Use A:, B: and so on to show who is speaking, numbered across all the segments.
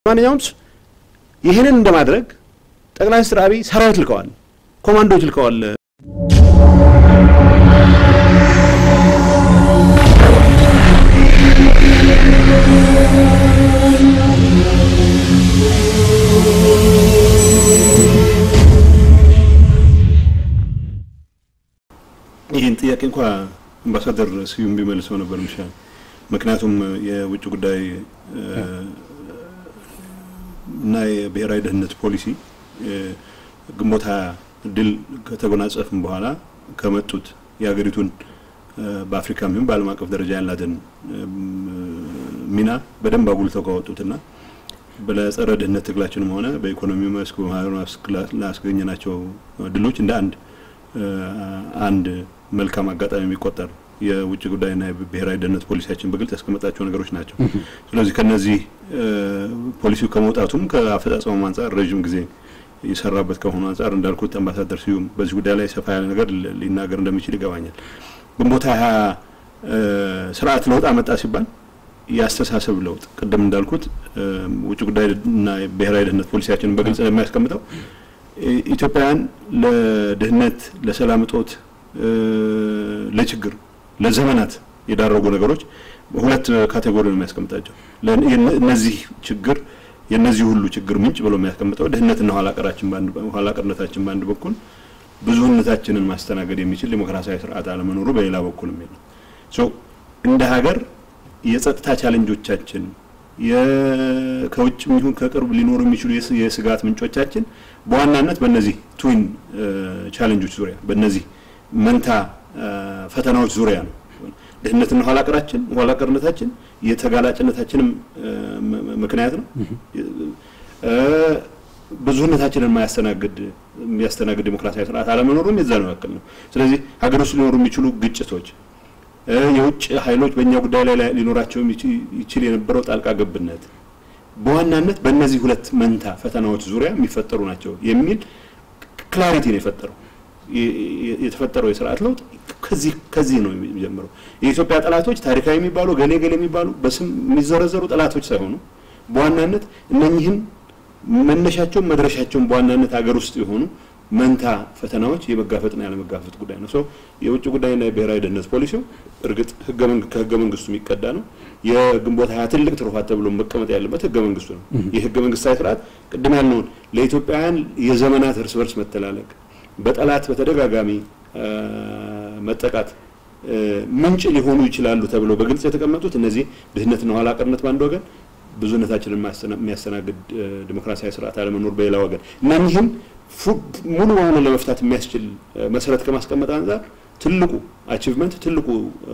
A: ማንኛውም ይህንን እንደማድረግ ጠቅላይ ሚኒስትር አብይ ሰራዊት ልከዋል፣ ኮማንዶዎች ልከዋል። ይህን ጥያቄ እንኳ አምባሳደር ስዩም ቢመልሰው ነበር ምሻል። ምክንያቱም የውጭ ጉዳይ እና የብሔራዊ ደህንነት ፖሊሲ ግንቦት ሃያ ድል ከተጎናጸፍም በኋላ ከመጡት የሀገሪቱን በአፍሪካም ይሁን በዓለም አቀፍ ደረጃ ያላትን ሚና በደንብ አጉልተው ካወጡትና በጸረ ድህነት ትግላችንም ሆነ በኢኮኖሚ መስክ በማህበራዊ መስክ ላስገኘናቸው ድሎች እንደ አንድ አንድ መልካም አጋጣሚ የሚቆጠር የውጭ ጉዳይና የብሔራዊ ደህንነት ፖሊሲያችን በግልጽ ያስቀመጣቸው ነገሮች ናቸው። ስለዚህ ከነዚህ ፖሊሲው ከመውጣቱም ከአፈጻጸሙም አንጻር ረዥም ጊዜ የሰራበት ከሆኑ አንጻር እንዳልኩት አምባሳደር ስዩም በዚህ ጉዳይ ላይ ሰፋ ያለ ነገር ሊናገር እንደሚችል ይገባኛል። ግንቦት ሃያ ስርዓት ለውጥ አመጣ ሲባል የአስተሳሰብ ለውጥ ቅድም እንዳልኩት ውጭ ጉዳይና ብሔራዊ ደህንነት ፖሊሲያችንን በግልጽ የሚያስቀምጠው ኢትዮጵያውያን ለድህነት፣ ለሰላም እጦት፣ ለችግር ለዘመናት የዳረጉ ነገሮች ሁለት ካቴጎሪ ነው የሚያስቀምጣቸው። እነዚህ ችግር የእነዚህ ሁሉ ችግር ምንጭ ብሎ የሚያስቀምጠው ድህነትና ኋላቀርነታችን በአንድ በኩል ብዙህነታችንን ማስተናገድ የሚችል ዲሞክራሲያዊ ስርዓት አለመኖሩ በሌላ በኩል የሚል ነው። እንደ ሀገር የጸጥታ ቻለንጆቻችን ከውጭም ይሁን ከቅርብ ሊኖሩ የሚችሉ የስጋት ምንጮቻችን በዋናነት በእነዚህ ትዊን ቻለንጆች ዙሪያ በእነዚህ መንታ ፈተናዎች ዙሪያ ነው። ድህነትና ኋላቀራችን ኋላቀርነታችን የተጋላጭነታችንም ምክንያት ነው። ብዙህነታችንን የማያስተናግድ የሚያስተናግድ ዲሞክራሲያዊ ስርዓት አለመኖሩም የዛ ነው ያክል ነው። ስለዚህ ሀገር ውስጥ ሊኖሩ የሚችሉ ግጭቶች፣ የውጭ ኃይሎች በእኛ ጉዳይ ላይ ሊኖራቸው ይችል የነበረው ጣልቃ ገብነት በዋናነት በእነዚህ ሁለት መንታ ፈተናዎች ዙሪያ የሚፈጠሩ ናቸው የሚል ክላሪቲ ነው የፈጠረው። የተፈጠረው የስርዓት ለውጥ ከዚህ ከዚህ ነው የሚጀምረው። የኢትዮጵያ ጠላቶች ታሪካዊ የሚባሉ ገሌ ገሌ የሚባሉ በስም የሚዘረዘሩ ጠላቶች ሳይሆኑ በዋናነት እነኚህን መነሻቸውን መድረሻቸውን በዋናነት ሀገር ውስጥ የሆኑ መንታ ፈተናዎች የመጋፈጥና ያለመጋፈጥ ጉዳይ ነው። ሰው የውጭ ጉዳይና የብሔራዊ ደህንነት ፖሊሲው እርግጥ ከህገ መንግስቱ የሚቀዳ ነው። የግንቦት ሀያ ትልቅ ትሩፋት ተብሎ መቀመጥ ያለበት ህገ መንግስቱ ነው። የህገ መንግስታዊ ስርዓት ቅድም ያልነውን ለኢትዮጵያውያን የዘመናት እርስ በርስ መተላለቅ በጠላት በተደጋጋሚ መጠቃት ምንጭ ሊሆኑ ይችላሉ ተብሎ በግልጽ የተቀመጡት እነዚህ ድህነትና ኋላ ቀርነት በአንድ ወገን፣ ብዙነታችንን የሚያስተናግድ ዲሞክራሲያዊ ስርዓት አለመኖር በሌላ ወገን እነኚህም ሙሉ በሙሉ ለመፍታት የሚያስችል መሰረት ከማስቀመጥ አንጻር ትልቁ አቺቭመንት ትልቁ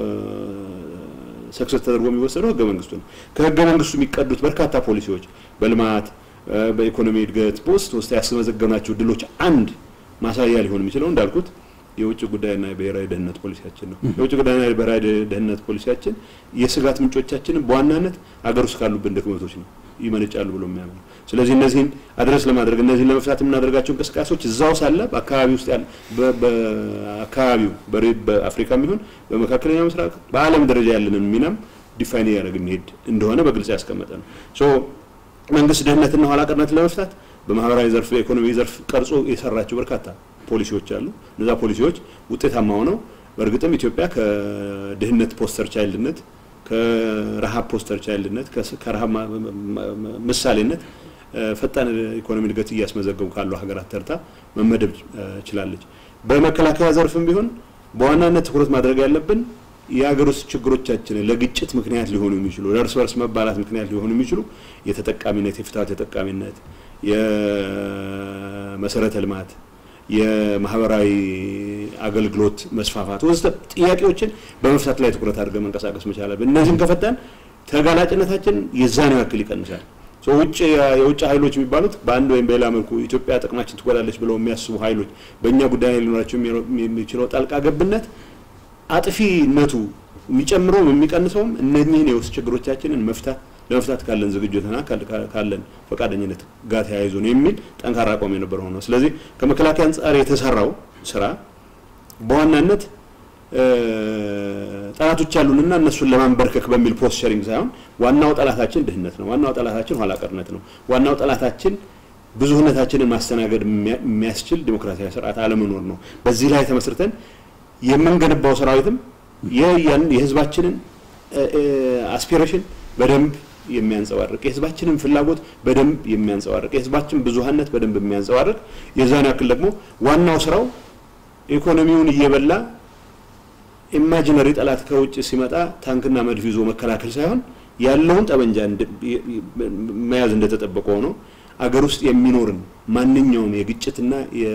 A: ሰክሰስ ተደርጎ የሚወሰደው ህገ መንግስቱ ነው። ከህገ መንግስቱ የሚቀዱት በርካታ ፖሊሲዎች በልማት በኢኮኖሚ እድገት በውስጥ ውስጥ ያስመዘገብናቸው ድሎች አንድ ማሳያ ሊሆን የሚችለው እንዳልኩት የውጭ ጉዳይና የብሔራዊ ደህንነት ፖሊሲያችን ነው። የውጭ ጉዳይና የብሔራዊ ደህንነት ፖሊሲያችን የስጋት ምንጮቻችንን በዋናነት አገር ውስጥ ካሉብን ድክመቶች ነው ይመነጫሉ ብሎ የሚያምነው። ስለዚህ እነዚህን አድረስ ለማድረግ እነዚህን ለመፍታት የምናደርጋቸው እንቅስቃሴዎች እዛው ሳለ በአካባቢ ውስጥ ያለ በአካባቢው በአፍሪካም ይሁን በመካከለኛ ምስራቅ በዓለም ደረጃ ያለንን ሚናም ዲፋይን እያደረግ የሚሄድ እንደሆነ በግልጽ ያስቀመጠ ነው። ሶ መንግስት ድህነትና ኋላ ቀርነት ለመፍታት በማህበራዊ ዘርፍ በኢኮኖሚ ዘርፍ ቀርጾ የሰራቸው በርካታ ፖሊሲዎች አሉ። እነዛ ፖሊሲዎች ውጤታማ ሆነው በእርግጥም ኢትዮጵያ ከድህነት ፖስተር ቻይልድነት ከረሃብ ፖስተር ቻይልድነት ከረሃብ ምሳሌነት ፈጣን ኢኮኖሚ እድገት እያስመዘገቡ ካሉ ሀገራት ተርታ መመደብ ችላለች። በመከላከያ ዘርፍም ቢሆን በዋናነት ትኩረት ማድረግ ያለብን የሀገር ውስጥ ችግሮቻችንን ለግጭት ምክንያት ሊሆኑ የሚችሉ ለእርስ በርስ መባላት ምክንያት ሊሆኑ የሚችሉ የተጠቃሚነት የፍትሀት ተጠቃሚነት የመሰረተ ልማት የማህበራዊ አገልግሎት መስፋፋት ወዘተ ጥያቄዎችን በመፍታት ላይ ትኩረት አድርገን መንቀሳቀስ መቻል አለብን። እነዚህም ከፈታን ተጋላጭነታችን የዛኔው ያክል ይቀንሳል። ውጭ የውጭ ኃይሎች የሚባሉት በአንድ ወይም በሌላ መልኩ ኢትዮጵያ ጥቅማችን ትጎዳለች ብለው የሚያስቡ ኃይሎች በእኛ ጉዳይ ላይ ሊኖራቸው የሚችለው ጣልቃ ገብነት አጥፊነቱ የሚጨምረውም የሚቀንሰውም እነኚህን የውስጥ ችግሮቻችንን መፍታት ለመፍታት ካለን ዝግጅትና ካለን ፈቃደኝነት ጋር ተያይዞ ነው የሚል ጠንካራ አቋም የነበረ ሆኖ ስለዚህ ከመከላከያ አንጻር የተሰራው ስራ በዋናነት ጠላቶች አሉንና እነሱን ለማንበርከክ በሚል ፖስቸሪንግ ሳይሆን ዋናው ጠላታችን ድህነት ነው። ዋናው ጠላታችን ኋላቀርነት ነው። ዋናው ጠላታችን ብዙህነታችንን ማስተናገድ የሚያስችል ዲሞክራሲያዊ ስርዓት አለመኖር ነው። በዚህ ላይ ተመስርተን የምንገነባው ሰራዊትም የህዝባችንን አስፒሬሽን በደንብ የሚያንጸባርቅ የህዝባችንን ፍላጎት በደንብ የሚያንጸባርቅ የህዝባችን ብዙሀነት በደንብ የሚያንጸባርቅ የዛን ያክል ደግሞ ዋናው ስራው ኢኮኖሚውን እየበላ ኢማጂነሪ ጠላት ከውጭ ሲመጣ ታንክና መድፍ ይዞ መከላከል ሳይሆን ያለውን ጠመንጃ መያዝ እንደተጠበቀ ሆኖ አገር ውስጥ የሚኖርን ማንኛውም የግጭትና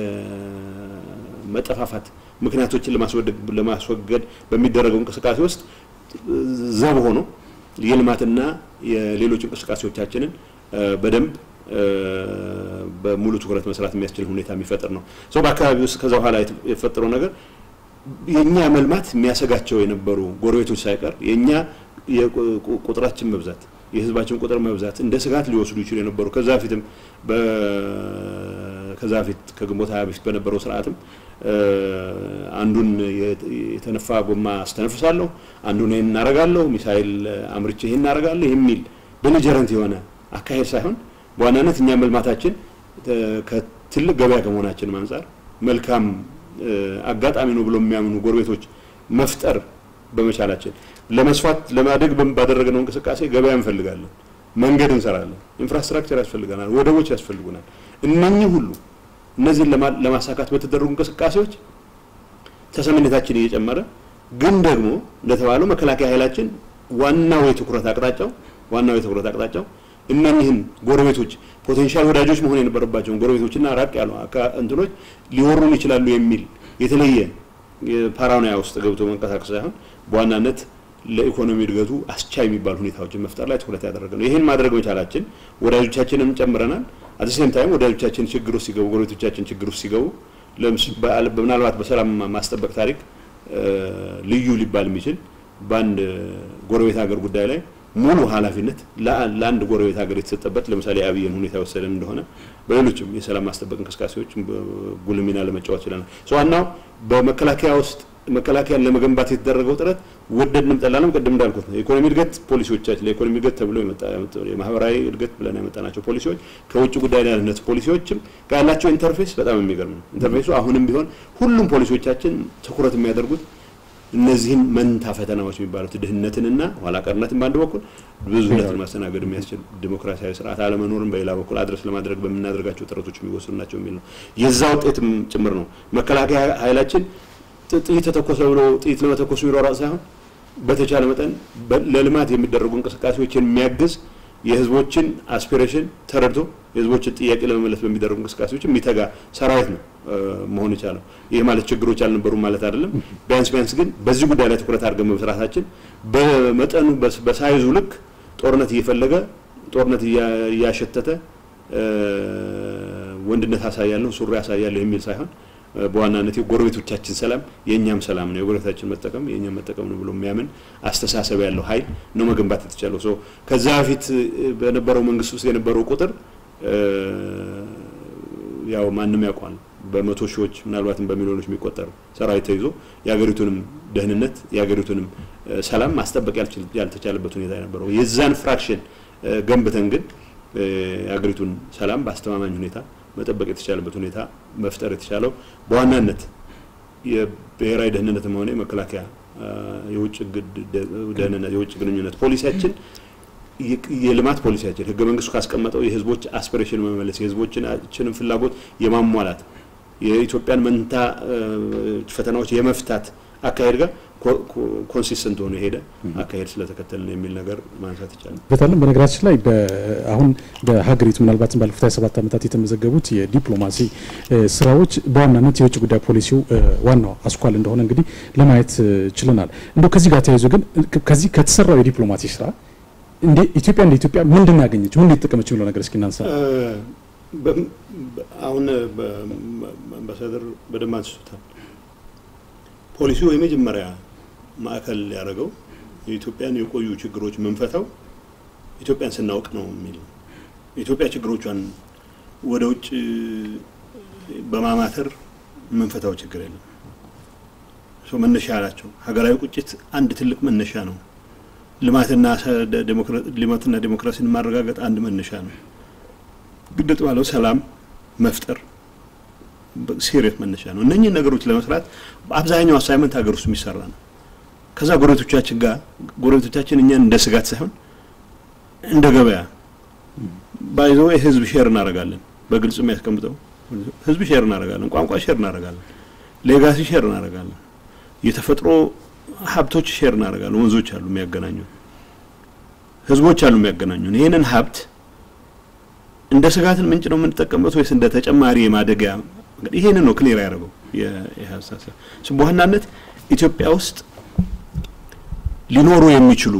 A: የመጠፋፋት ምክንያቶችን ለማስወገድ በሚደረገው እንቅስቃሴ ውስጥ ዘብ ሆኖ የልማትና የሌሎች እንቅስቃሴዎቻችንን በደንብ በሙሉ ትኩረት መስራት የሚያስችል ሁኔታ የሚፈጥር ነው። ሰው በአካባቢ ውስጥ ከዛ በኋላ የተፈጠረው ነገር የእኛ መልማት የሚያሰጋቸው የነበሩ ጎረቤቶች ሳይቀር የእኛ ቁጥራችን መብዛት የህዝባችን ቁጥር መብዛት እንደ ስጋት ሊወስዱ ይችሉ የነበሩ ከዛ በፊትም ከዛ በፊት ከግንቦት ሀያ በፊት በነበረው ስርዓትም አንዱን የተነፋ ጎማ አስተነፍሳለሁ፣ አንዱን ይህን እናረጋለሁ፣ ሚሳይል አምርቼ ይህን እናረጋለሁ የሚል ቤሊጀረንት የሆነ አካሄድ ሳይሆን በዋናነት እኛ መልማታችን ከትልቅ ገበያ ከመሆናችንም አንጻር መልካም አጋጣሚ ነው ብሎ የሚያምኑ ጎረቤቶች መፍጠር በመቻላችን ለመስፋት ለማደግ ባደረግነው እንቅስቃሴ ገበያ እንፈልጋለን፣ መንገድ እንሰራለን፣ ኢንፍራስትራክቸር ያስፈልገናል፣ ወደቦች ያስፈልጉናል። እነኚህ ሁሉ እነዚህን ለማሳካት በተደረጉ እንቅስቃሴዎች ተሰሚነታችን እየጨመረ ግን ደግሞ እንደተባለው መከላከያ ኃይላችን ዋናው የትኩረት አቅጣጫው ዋናው የትኩረት አቅጣጫው እነኚህን ጎረቤቶች ፖቴንሻል ወዳጆች መሆን የነበረባቸውን ጎረቤቶችና ራቅ ያሉ እንትኖች ሊወሩን ይችላሉ የሚል የተለየ ፓራኖያ ውስጥ ገብቶ መንቀሳቀስ ሳይሆን በዋናነት ለኢኮኖሚ እድገቱ አስቻይ የሚባሉ ሁኔታዎችን መፍጠር ላይ ትኩረት ያደረገ ነው። ይህን ማድረግ መቻላችን ወዳጆቻችንን ጨምረናል። አዲስም ታይም ወዳጆቻችን ችግር ውስጥ ሲገቡ፣ ጎረቤቶቻችን ችግር ውስጥ ሲገቡ ምናልባት በሰላም ማስጠበቅ ታሪክ ልዩ ሊባል የሚችል በአንድ ጎረቤት ሀገር ጉዳይ ላይ ሙሉ ኃላፊነት ለአንድ ጎረቤት ሀገር የተሰጠበት ለምሳሌ የአብይን ሁኔታ የወሰደን እንደሆነ በሌሎችም የሰላም ማስጠበቅ እንቅስቃሴዎች ጉልህ ሚና ለመጫወት ችለናል። ዋናው በመከላከያ ውስጥ መከላከያን ለመገንባት የተደረገው ጥረት ወደድንም ጠላንም ቅድም እንዳልኩት ነው። የኢኮኖሚ እድገት ፖሊሲዎቻችን ለኢኮኖሚ እድገት ተብሎ የማህበራዊ እድገት ብለን ያመጣናቸው ፖሊሲዎች ከውጭ ጉዳይ ደህንነት ፖሊሲዎችም ያላቸው ኢንተርፌስ በጣም የሚገርም ነው። ኢንተርፌሱ አሁንም ቢሆን ሁሉም ፖሊሲዎቻችን ትኩረት የሚያደርጉት እነዚህን መንታ ፈተናዎች የሚባሉት ድህነትንና ኋላ ቀርነትን በአንድ በኩል ብዙነትን ማስተናገድ የሚያስችል ዲሞክራሲያዊ ስርዓት አለመኖርን በሌላ በኩል አድረስ ለማድረግ በምናደርጋቸው ጥረቶች የሚወስዱ ናቸው የሚል ነው። የዛ ውጤትም ጭምር ነው። መከላከያ ኃይላችን ጥይት ተተኮሰ ብሎ ጥይት ለመተኮሱ የሚሯሯጥ ሳይሆን በተቻለ መጠን ለልማት የሚደረጉ እንቅስቃሴዎችን የሚያግዝ የህዝቦችን አስፒሬሽን ተረድቶ የህዝቦችን ጥያቄ ለመመለስ በሚደረጉ እንቅስቃሴዎች የሚተጋ ሰራዊት ነው መሆን የቻለው። ይህ ማለት ችግሮች አልነበሩም ማለት አይደለም። ቢያንስ ቢያንስ ግን በዚህ ጉዳይ ላይ ትኩረት አድርገን በመስራታችን በመጠኑ በሳይዙ ልክ ጦርነት እየፈለገ ጦርነት እያሸተተ ወንድነት አሳያለሁ ሱሪ አሳያለሁ የሚል ሳይሆን በዋናነት የጎረቤቶቻችን ሰላም የእኛም ሰላም ነው፣ የጎረቤታችን መጠቀም የእኛም መጠቀም ነው ብሎ የሚያምን አስተሳሰብ ያለው ኃይል ነው መገንባት የተቻለው። ሶ ከዛ በፊት በነበረው መንግስት ውስጥ የነበረው ቁጥር ያው ማንም ያውቋል። በመቶ ሺዎች ምናልባትም በሚሊዮኖች የሚቆጠር ሰራዊት ተይዞ የሀገሪቱንም ደህንነት የሀገሪቱንም ሰላም ማስጠበቅ ያልተቻለበት ሁኔታ የነበረው የዛን ፍራክሽን ገንብተን ግን የሀገሪቱን ሰላም በአስተማማኝ ሁኔታ መጠበቅ የተቻለበት ሁኔታ መፍጠር የተቻለው በዋናነት የብሔራዊ ደህንነትም ሆነ የመከላከያ የውጭ ደህንነት የውጭ ግንኙነት ፖሊሲያችን የልማት ፖሊሲያችን ህገ መንግስቱ ካስቀመጠው የህዝቦች አስፒሬሽን መመለስ የህዝቦችንን ፍላጎት የማሟላት የኢትዮጵያን መንታ ፈተናዎች የመፍታት አካሄድ ጋር ኮንሲስተንት ሆኖ የሄደ አካሄድ ስለተከተልን የሚል ነገር ማንሳት ይቻላል።
B: በታለም በነገራችን ላይ አሁን በሀገሪቱ ምናልባትም ባለፉት 27 ዓመታት የተመዘገቡት የዲፕሎማሲ ስራዎች በዋናነት የውጭ ጉዳይ ፖሊሲው ዋናው አስኳል እንደሆነ እንግዲህ ለማየት ችለናል። እንደው ከዚህ ጋር ተያይዞ ግን ከዚህ ከተሰራው የዲፕሎማሲ ስራ እንደ ኢትዮጵያ እንደ ኢትዮጵያ ምንድን ያገኘች ምን የተጠቀመች የሚለው ነገር እስኪ እናንሳ።
A: አሁን አምባሳደር በደንብ አንስቶታል። ፖሊሲው የመጀመሪያ ማዕከል ያደረገው የኢትዮጵያን የቆዩ ችግሮች የምንፈታው ኢትዮጵያን ስናውቅ ነው የሚል ኢትዮጵያ ችግሮቿን ወደ ውጭ በማማተር የምንፈታው ችግር የለም። መነሻ አላቸው። ሀገራዊ ቁጭት አንድ ትልቅ መነሻ ነው። ልማትና ልማትና ዴሞክራሲን ማረጋገጥ አንድ መነሻ ነው። ግድጥ ባለው ሰላም መፍጠር ሲሪየስ መነሻ ነው። እነኚህን ነገሮች ለመስራት አብዛኛው አሳይመንት ሀገር ውስጥ የሚሰራ ነው። ከዛ ጎረቤቶቻችን ጋር ጎረቤቶቻችን እኛን እንደ ስጋት ሳይሆን እንደ ገበያ ባይዞ ህዝብ ሼር እናደርጋለን። በግልጽ የሚያስቀምጠው ህዝብ ሼር እናደርጋለን፣ ቋንቋ ሼር እናደርጋለን፣ ሌጋሲ ሼር እናደርጋለን፣ የተፈጥሮ ሀብቶች ሼር እናደርጋለን። ወንዞች አሉ የሚያገናኙ፣ ህዝቦች አሉ የሚያገናኙን። ይህንን ሀብት እንደ ስጋትን ምንጭ ነው የምንጠቀምበት ወይስ እንደ ተጨማሪ የማደጊያ? ይሄንን ነው ክሊር ያደረገው የሀሳብ በዋናነት ኢትዮጵያ ውስጥ ሊኖሩ የሚችሉ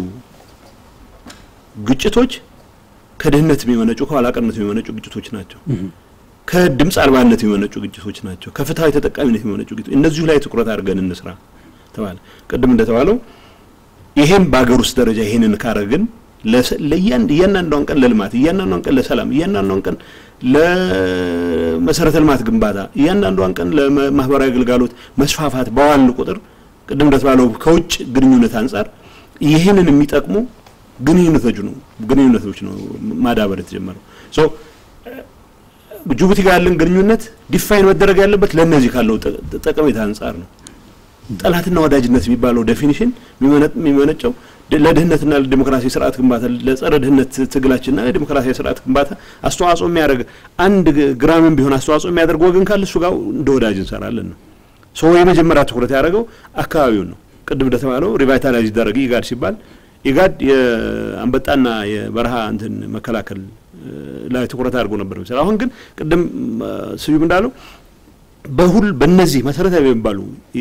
A: ግጭቶች ከድህነት የሚመነጩ ከኋላቀርነት የሚመነጩ ግጭቶች ናቸው። ከድምፅ አልባነት የሚመነጩ ግጭቶች ናቸው። ከፍትሃዊ ተጠቃሚነት የሚመነጩ ግጭቶች፣ እነዚሁ ላይ ትኩረት አድርገን እንስራ ተባለ። ቅድም እንደተባለው ይሄን በሀገር ውስጥ ደረጃ ይሄንን ካረግን እያንዳንዷን ቀን ለልማት፣ እያንዳንዷን ቀን ለሰላም፣ እያንዳንዷን ቀን ለመሰረተ ልማት ግንባታ፣ እያንዳንዷን ቀን ለማህበራዊ አገልጋሎት መስፋፋት በዋል ቁጥር ቅድም እንደተባለው ከውጭ ግንኙነት አንጻር ይህንን የሚጠቅሙ ግንኙነቶች ነው ግንኙነቶች ነው ማዳበር የተጀመረው። ሶ ጅቡቲ ጋር ያለን ግንኙነት ዲፋይን መደረግ ያለበት ለእነዚህ ካለው ጠቀሜታ አንጻር ነው። ጠላትና ወዳጅነት የሚባለው ዴፊኒሽን የሚመነጨው ለድህነትና ለዲሞክራሲ ስርዓት ግንባታ ለጸረ ድህነት ትግላችንና ለዲሞክራሲያዊ ስርዓት ግንባታ አስተዋጽኦ የሚያደርግ አንድ ግራምም ቢሆን አስተዋጽኦ የሚያደርግ ወገን ካለ እሱ ጋር እንደ ወዳጅ እንሰራለን ነው። ሰው የመጀመሪያ ትኩረት ያደረገው አካባቢውን ነው። ቅድም እንደተባለው ሪቫይታላይዝ ይደረግ ኢጋድ ሲባል ኢጋድ የአንበጣና የበረሃ እንትን መከላከል ላይ ትኩረት አድርጎ ነበር ሚሰራ። አሁን ግን ቅድም ስዩም እንዳለው በሁል በእነዚህ መሰረታዊ የሚባሉ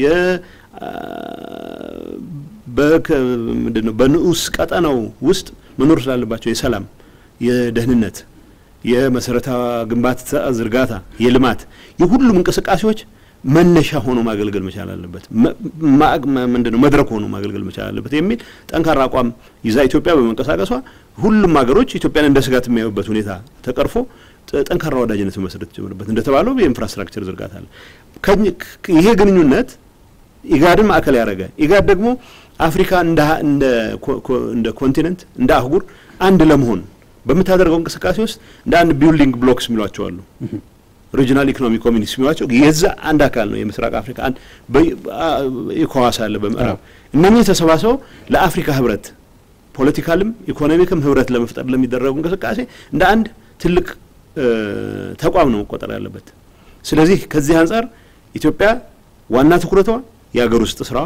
A: ምንድን ነው በንዑስ ቀጠናው ውስጥ መኖር ስላለባቸው የሰላም፣ የደህንነት፣ የመሰረታዊ ግንባታ ዝርጋታ፣ የልማት የሁሉም እንቅስቃሴዎች መነሻ ሆኖ ማገልገል መቻል አለበት። ምንድን ነው መድረክ ሆኖ ማገልገል መቻል አለበት የሚል ጠንካራ አቋም ይዛ ኢትዮጵያ በመንቀሳቀሷ ሁሉም ሀገሮች ኢትዮጵያን እንደ ስጋት የሚያዩበት ሁኔታ ተቀርፎ ጠንካራ ወዳጅነት መመስረት ተጀመረበት። እንደተባለው የኢንፍራስትራክቸር ዝርጋታ አለ። ይሄ ግንኙነት ኢጋድን ማዕከል ያደረገ ኢጋድ ደግሞ አፍሪካ እንደ ኮንቲነንት እንደ አህጉር አንድ ለመሆን በምታደርገው እንቅስቃሴ ውስጥ እንደ አንድ ቢልዲንግ ብሎክስ የሚሏቸው አሉ ሪጂናል ኢኮኖሚክ ኮሚኒቲ የሚሏቸው የዛ አንድ አካል ነው። የምስራቅ አፍሪካ አንድ ኢኮዋስ አለ በምዕራብ እነኚህ ተሰባስበው ለአፍሪካ ህብረት ፖለቲካልም ኢኮኖሚክም ህብረት ለመፍጠር ለሚደረጉ እንቅስቃሴ እንደ አንድ ትልቅ ተቋም ነው መቆጠር ያለበት። ስለዚህ ከዚህ አንጻር ኢትዮጵያ ዋና ትኩረቷ የሀገር ውስጥ ስራዋ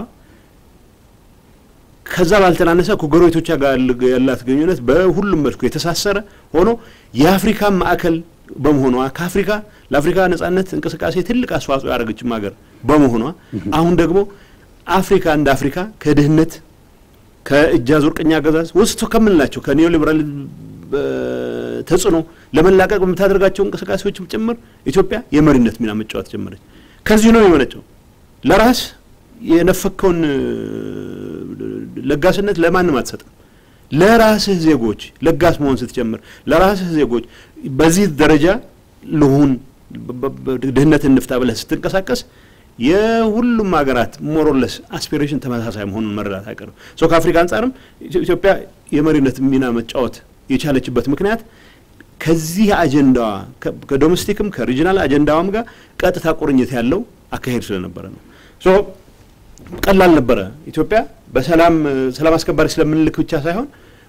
A: ከዛ ባልተናነሰ ከጎረቤቶቿ ጋር ያላት ግንኙነት በሁሉም መልኩ የተሳሰረ ሆኖ የአፍሪካ ማዕከል በመሆኗ ከአፍሪካ ለአፍሪካ ነጻነት እንቅስቃሴ ትልቅ አስተዋጽኦ ያደረገችም ሀገር በመሆኗ አሁን ደግሞ አፍሪካ እንደ አፍሪካ ከድህነት ከእጅ አዙር ቅኝ አገዛዝ ውስጥ ከምንላቸው ከኒዮ ሊበራል ተጽዕኖ ለመላቀቅ በምታደርጋቸው እንቅስቃሴዎችም ጭምር ኢትዮጵያ የመሪነት ሚና መጫወት ጀመረች። ከዚሁ ነው የመነጨው። ለራስ የነፈከውን ለጋስነት ለማንም አትሰጥም። ለራስህ ዜጎች ለጋስ መሆን ስትጀምር ለራስህ ዜጎች በዚህ ደረጃ ልሁን ድህነትን እንፍታ ብለህ ስትንቀሳቀስ የሁሉም ሀገራት ሞሮለስ አስፒሬሽን ተመሳሳይ መሆኑን መረዳት አይቀርም። ሶ ከአፍሪካ አንጻርም ኢትዮጵያ የመሪነት ሚና መጫወት የቻለችበት ምክንያት ከዚህ አጀንዳዋ ከዶሜስቲክም ከሪጂናል አጀንዳዋም ጋር ቀጥታ ቁርኝት ያለው አካሄድ ስለነበረ ነው። ሶ ቀላል ነበረ። ኢትዮጵያ በሰላም ሰላም አስከባሪ ስለምንልክ ብቻ ሳይሆን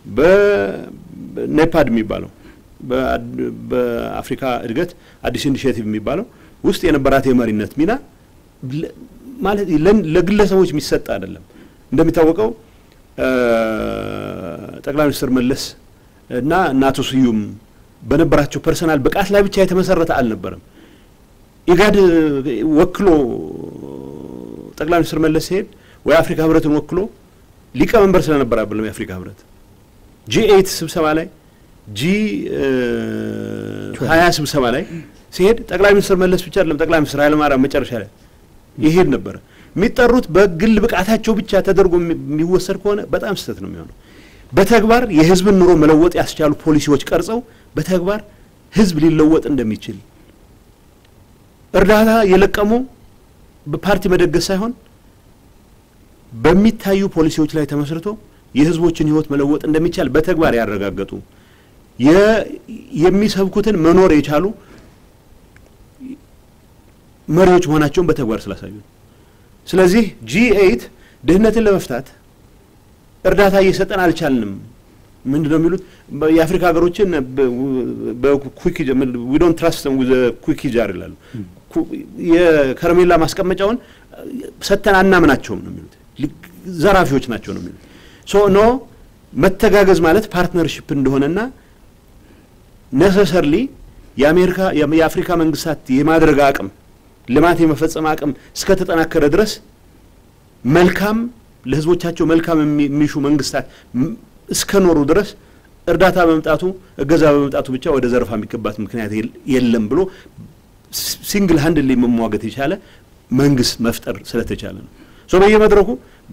A: በኔፓድ የሚባለው በአፍሪካ እድገት አዲስ ኢኒሽቲቭ የሚባለው ውስጥ የነበራት የመሪነት ሚና ማለት ለግለሰቦች የሚሰጥ አይደለም። እንደሚታወቀው ጠቅላይ ሚኒስትር መለስ እና እና አቶ ስዩም በነበራቸው ፐርሰናል ብቃት ላይ ብቻ የተመሰረተ አልነበረም። ኢጋድ ወክሎ ጠቅላይ ሚኒስትር መለስ ሲሄድ ወይ አፍሪካ ህብረትን ወክሎ ሊቀመንበር ስለነበር አይደለም የአፍሪካ ህብረት ጂ ኤይት ስብሰባ ላይ ጂ ሀያ ስብሰባ ላይ ሲሄድ ጠቅላይ ሚኒስትር መለስ ብቻ አይደለም ጠቅላይ ሚኒስትር ኃይለማርያም መጨረሻ ላይ ይሄድ ነበረ። የሚጠሩት በግል ብቃታቸው ብቻ ተደርጎ የሚወሰድ ከሆነ በጣም ስህተት ነው የሚሆነው። በተግባር የህዝብን ኑሮ መለወጥ ያስቻሉ ፖሊሲዎች ቀርጸው በተግባር ህዝብ ሊለወጥ እንደሚችል እርዳታ የለቀሙ በፓርቲ መደገስ ሳይሆን በሚታዩ ፖሊሲዎች ላይ ተመስርቶ የህዝቦችን ህይወት መለወጥ እንደሚቻል በተግባር ያረጋገጡ የሚሰብኩትን መኖር የቻሉ መሪዎች መሆናቸውን በተግባር ስላሳዩ ስለዚህ ጂ ኤይት ድህነትን ለመፍታት እርዳታ እየሰጠን አልቻልንም። ምንድን ነው የሚሉት? የአፍሪካ ሀገሮችን በኩክ ዊ ዶንት ትራስት ዊዝ ኩክ ጃር ይላሉ። የከረሜላ ማስቀመጫውን ሰጥተን አናምናቸውም ነው የሚሉት። ዘራፊዎች ናቸው ነው የሚሉት። ሶ ኖ መተጋገዝ ማለት ፓርትነርሽፕ እንደሆነና ነሰሰርሊ የአሜሪካ የአፍሪካ መንግስታት የማድረግ አቅም ልማት የመፈጸም አቅም እስከተጠናከረ ድረስ መልካም ለህዝቦቻቸው መልካም የሚሹ መንግስታት እስከኖሩ ድረስ እርዳታ በመምጣቱ እገዛ በመምጣቱ ብቻ ወደ ዘረፋ የሚገባት ምክንያት የለም ብሎ ሲንግል ሀንድ ላይ መሟገት የቻለ መንግስት መፍጠር ስለተቻለ ነው። ሶ በየመድረኩ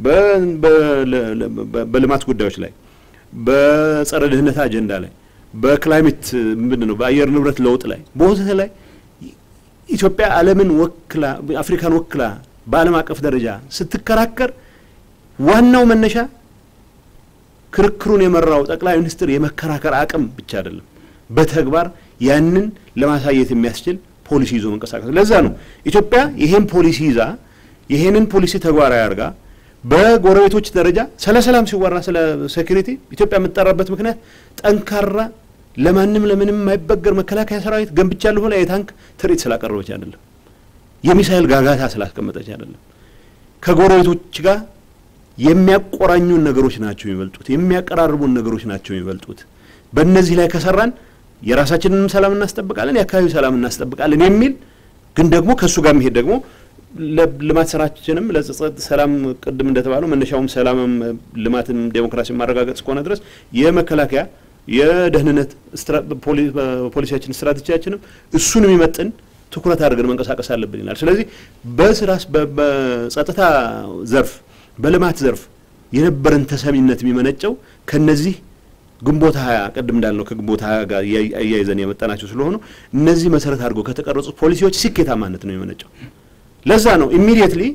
A: በልማት ጉዳዮች ላይ፣ በጸረ ድህነት አጀንዳ ላይ፣ በክላይሜት ምንድን ነው በአየር ንብረት ለውጥ ላይ በወዘተ ላይ ኢትዮጵያ ዓለምን ወክላ አፍሪካን ወክላ በዓለም አቀፍ ደረጃ ስትከራከር ዋናው መነሻ ክርክሩን የመራው ጠቅላይ ሚኒስትር የመከራከር አቅም ብቻ አይደለም፣ በተግባር ያንን ለማሳየት የሚያስችል ፖሊሲ ይዞ መንቀሳቀስ። ለዛ ነው ኢትዮጵያ ይሄን ፖሊሲ ይዛ ይሄንን ፖሊሲ ተግባራዊ አድርጋ በጎረቤቶች ደረጃ ስለ ሰላም ሲወራ ስለ ሴኩሪቲ ኢትዮጵያ የምትጠራበት ምክንያት ጠንካራ ለማንም ለምንም የማይበገር መከላከያ ሰራዊት ገንብቻለሁ ብላ የታንክ ትርኢት ስላቀረበች አይደለም፣ የሚሳይል ጋጋታ ስላስቀመጠች አይደለም። ከጎረቤቶች ጋር የሚያቆራኙን ነገሮች ናቸው የሚበልጡት፣ የሚያቀራርቡን ነገሮች ናቸው የሚበልጡት። በእነዚህ ላይ ከሰራን የራሳችንንም ሰላም እናስጠብቃለን፣ የአካባቢው ሰላም እናስጠብቃለን የሚል ግን ደግሞ ከእሱ ጋር የሚሄድ ደግሞ ለልማት ስራችንም ለጸጸት ሰላም ቅድም እንደተባለው መነሻውም ሰላምም ልማትም ዴሞክራሲን ማረጋገጥ እስከሆነ ድረስ የመከላከያ የደህንነት ፖሊሲያችን ስትራቴጂያችንም እሱን የሚመጥን ትኩረት አድርገን መንቀሳቀስ አለብን ይላል። ስለዚህ በስራስ በጸጥታ ዘርፍ በልማት ዘርፍ የነበረን ተሰሚነት የሚመነጨው ከነዚህ ግንቦት ሀያ ቅድም እንዳልነው ከግንቦት ሀያ ጋር አያይዘን የመጣናቸው ስለሆኑ እነዚህ መሰረት አድርገው ከተቀረጹ ፖሊሲዎች ስኬታማነት ነው የሚመነጨው። ለዛ ነው ኢሚዲየትሊ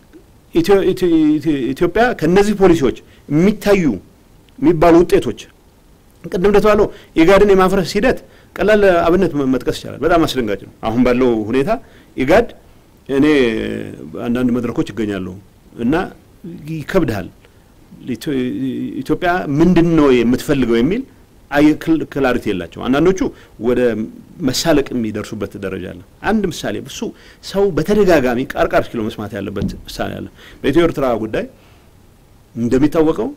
A: ኢትዮጵያ ከነዚህ ፖሊሲዎች የሚታዩ የሚባሉ ውጤቶች ቅድም እንደተባለው ኢጋድን የማፍረስ ሂደት ቀላል አብነት መጥቀስ ይቻላል። በጣም አስደንጋጭ ነው። አሁን ባለው ሁኔታ ኢጋድ እኔ አንዳንድ መድረኮች ይገኛሉ እና ይከብድሃል። ኢትዮጵያ ምንድን ነው የምትፈልገው የሚል ክላሪቲ የላቸው። አንዳንዶቹ ወደ መሳለቅ የሚደርሱበት ደረጃ አለ። አንድ ምሳሌ እሱ ሰው በተደጋጋሚ ቃርቃር ኪሎ መስማት ያለበት ምሳሌ አለ። በኢትዮ ኤርትራ ጉዳይ እንደሚታወቀው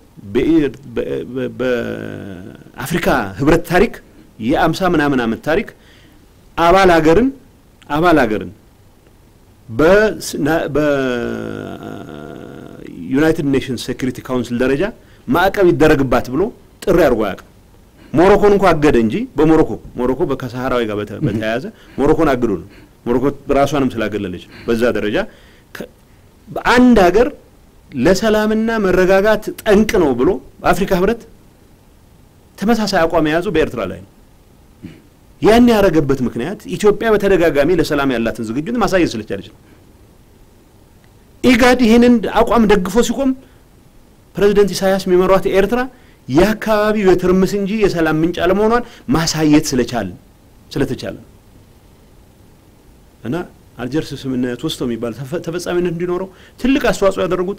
A: በአፍሪካ ህብረት ታሪክ የአምሳ ምናምን ዓመት ታሪክ አባል ሀገርን አባል ሀገርን በዩናይትድ ኔሽንስ ሴኩሪቲ ካውንስል ደረጃ ማዕቀብ ይደረግባት ብሎ ጥሪ አድርጎ አያውቅም። ሞሮኮን እንኳ አገደ እንጂ በሞሮኮ ሞሮኮ ከሰሃራዊ ጋር በተያያዘ ሞሮኮን አግዶ ነው። ሞሮኮ ራሷንም ስላገለለች በዛ ደረጃ በአንድ ሀገር ለሰላምና መረጋጋት ጠንቅ ነው ብሎ በአፍሪካ ህብረት ተመሳሳይ አቋም የያዘው በኤርትራ ላይ ነው። ያን ያደረገበት ምክንያት ኢትዮጵያ በተደጋጋሚ ለሰላም ያላትን ዝግጁነት ማሳየት ስለቻለች ነው። ኢጋድ ይህንን አቋም ደግፎ ሲቆም ፕሬዚደንት ኢሳያስ የሚመሯት ኤርትራ የአካባቢው የትርምስ እንጂ የሰላም ምንጭ አለመሆኗን ማሳየት ስለቻል ስለተቻለ እና አልጀርስ ስምምነት ወስቶ የሚባል ተፈጻሚነት እንዲኖረው ትልቅ አስተዋጽኦ ያደረጉት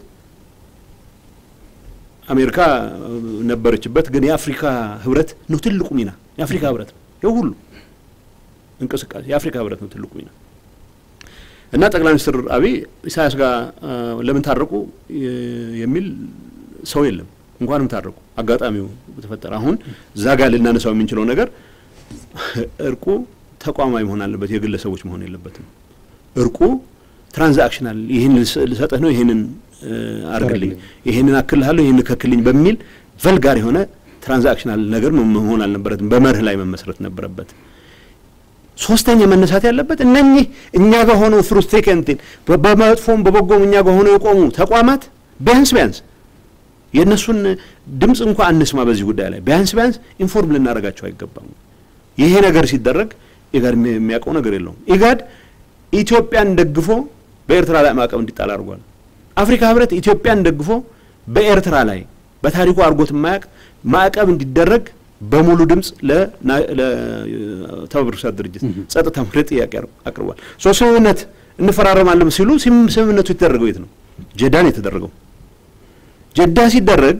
A: አሜሪካ ነበረችበት፣ ግን የአፍሪካ ህብረት ነው ትልቁ ሚና። የአፍሪካ ህብረት ነው ይህ ሁሉ እንቅስቃሴ የአፍሪካ ህብረት ነው ትልቁ ሚና እና ጠቅላይ ሚኒስትር አብይ ኢሳያስ ጋር ለምን ታረቁ የሚል ሰው የለም። እንኳንም ታረቁ፣ አጋጣሚው ተፈጠረ። አሁን እዛ ጋር ልናነሳው የምንችለው ነገር እርቁ ተቋማዊ መሆን አለበት፣ የግለሰቦች መሆን የለበትም። እርቁ ትራንዛክሽናል፣ ይህን ልሰጥህ ነው፣ ይህንን አርግልኝ፣ ይህንን አክልሃለሁ፣ ይህን ከክልኝ በሚል ቨልጋር የሆነ ትራንዛክሽናል ነገር መሆን አልነበረትም። በመርህ ላይ መመስረት ነበረበት። ሶስተኛ መነሳት ያለበት እነኚህ እኛ ጋር ሆነው ፍሩስትሬከንትን በመጥፎም በበጎም እኛ ጋር ሆነው የቆሙ ተቋማት ቢያንስ ቢያንስ የእነሱን ድምፅ እንኳ አንስማ በዚህ ጉዳይ ላይ ቢያንስ ቢያንስ ኢንፎርም ልናደርጋቸው አይገባም። ይሄ ነገር ሲደረግ ኢጋድ የሚያውቀው ነገር የለውም። ኢጋድ ኢትዮጵያን ደግፎ በኤርትራ ላይ ማዕቀብ እንዲጣል አድርጓል። አፍሪካ ህብረት ኢትዮጵያን ደግፎ በኤርትራ ላይ በታሪኩ አድርጎት የማያውቅ ማዕቀብ እንዲደረግ በሙሉ ድምፅ ለተባበሩት መንግስታት ድርጅት ጸጥታ ምክር ቤት ጥያቄ አቅርቧል። ሶ ስምምነት እንፈራረማለን ሲሉ ስምምነቱ የተደረገው የት ነው? ጀዳ ነው የተደረገው። ጀዳ ሲደረግ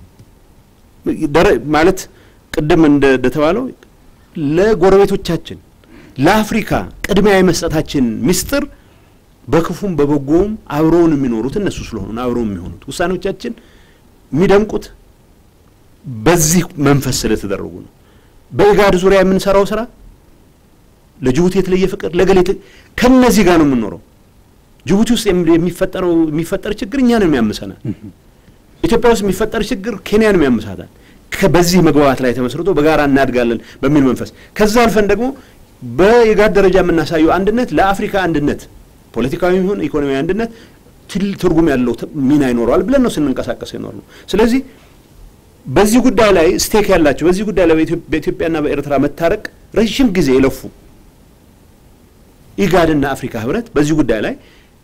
A: ማለት ቅድም እንደተባለው ለጎረቤቶቻችን ለአፍሪካ ቅድሚያ የመስጠታችን ምስጢር በክፉም በበጎውም አብረውን የሚኖሩት እነሱ ስለሆኑ አብረውን የሚሆኑት ውሳኔዎቻችን የሚደምቁት በዚህ መንፈስ ስለተደረጉ ነው። በኢጋድ ዙሪያ የምንሰራው ስራ ለጅቡቲ የተለየ ፍቅር ለገሌ ከነዚህ ጋር ነው የምንኖረው። ጅቡቲ ውስጥ የሚፈጠረው የሚፈጠር ችግር እኛንም ያምሰናል። ኢትዮጵያ ውስጥ የሚፈጠር ችግር ኬንያንም ያምሳታል። በዚህ መግባባት ላይ ተመስርቶ በጋራ እናድጋለን በሚል መንፈስ ከዛ አልፈን ደግሞ በኢጋድ ደረጃ የምናሳየው አንድነት ለአፍሪካ አንድነት ፖለቲካዊ ይሁን ኢኮኖሚያዊ አንድነት ትል ትርጉም ያለው ሚና ይኖረዋል ብለን ነው ስንንቀሳቀስ ይኖር ነው። ስለዚህ በዚህ ጉዳይ ላይ ስቴክ ያላቸው በዚህ ጉዳይ ላይ በኢትዮጵያና በኤርትራ መታረቅ ረዥም ጊዜ የለፉ ኢጋድና አፍሪካ ህብረት በዚህ ጉዳይ ላይ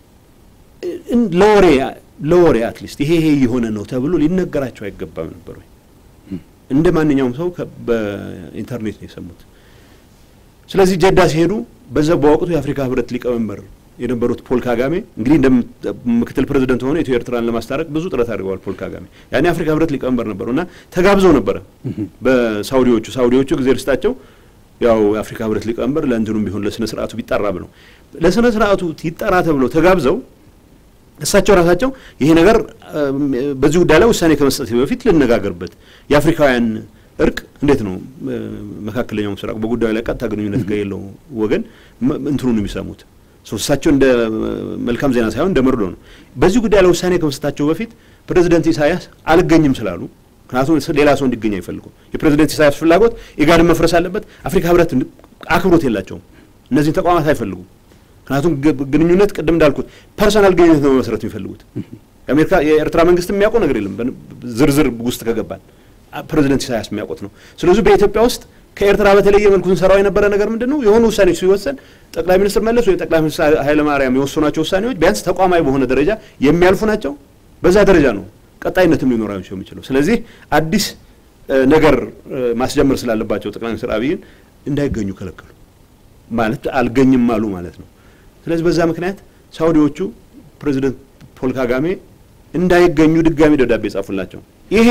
A: ለወሬ ለወሬ አትሊስት ይሄ ይሄ የሆነ ነው ተብሎ ሊነገራቸው አይገባም ነበር ወይ? እንደ ማንኛውም ሰው በኢንተርኔት ነው የሰሙት። ስለዚህ ጀዳ ሲሄዱ በዛ በወቅቱ የአፍሪካ ህብረት ሊቀመንበር የነበሩት ፖል ካጋሜ እንግዲህ እንደ ምክትል ፕሬዚደንት ሆነ ኢትዮ ኤርትራን ለማስታረቅ ብዙ ጥረት አድርገዋል። ፖል ካጋሜ ያኔ የአፍሪካ ህብረት ሊቀመንበር ነበሩ እና ተጋብዘው ነበረ በሳውዲዎቹ ሳውዲዎቹ ጊዜ ርስታቸው ያው የአፍሪካ ህብረት ሊቀመንበር ለእንትኑም ቢሆን ለስነ ስርዓቱ ቢጠራ ብለው ለስነ ስርዓቱ ይጠራ ተብለው ተጋብዘው እሳቸው ራሳቸው ይሄ ነገር በዚህ ጉዳይ ላይ ውሳኔ ከመስጠት በፊት ልነጋገርበት የአፍሪካውያን እርቅ እንዴት ነው መካከለኛው ምስራቅ በጉዳዩ ላይ ቀጥታ ግንኙነት ጋር የለው ወገን እንትኑን የሚሰሙት እሳቸው እንደ መልካም ዜና ሳይሆን እንደ መርዶ ነው። በዚህ ጉዳይ ላይ ውሳኔ ከመስጠታቸው በፊት ፕሬዚደንት ኢሳያስ አልገኝም ስላሉ ምክንያቱም ሌላ ሰው እንዲገኝ አይፈልጉም። የፕሬዚደንት ኢሳያስ ፍላጎት ኢጋድን መፍረስ አለበት። አፍሪካ ህብረት አክብሮት የላቸውም። እነዚህን ተቋማት አይፈልጉም። ምክንያቱም ግንኙነት ቅድም እንዳልኩት ፐርሰናል ግንኙነት ነው መመስረት የሚፈልጉት። የአሜሪካ የኤርትራ መንግስት የሚያውቀው ነገር የለም ዝርዝር ውስጥ ከገባል ፕሬዚደንት ኢሳያስ የሚያውቁት ነው። ስለዚህ በኢትዮጵያ ውስጥ ከኤርትራ በተለየ መልኩ ስንሰራው የነበረ ነገር ምንድን ነው? የሆኑ ውሳኔዎች ሲወሰን ጠቅላይ ሚኒስትር መለስ ወይ ጠቅላይ ሚኒስትር ኃይለማርያም የወሰኗቸው ውሳኔዎች ቢያንስ ተቋማዊ በሆነ ደረጃ የሚያልፉ ናቸው። በዛ ደረጃ ነው ቀጣይነትም ሊኖራቸው የሚችለው። ስለዚህ አዲስ ነገር ማስጀመር ስላለባቸው ጠቅላይ ሚኒስትር አብይን እንዳይገኙ ከለከሉ ማለት አልገኝም አሉ ማለት ነው። ስለዚህ በዛ ምክንያት ሳውዲዎቹ ፕሬዚደንት ፖል ካጋሜ እንዳይገኙ ድጋሚ ደብዳቤ ጻፉላቸው። ይሄ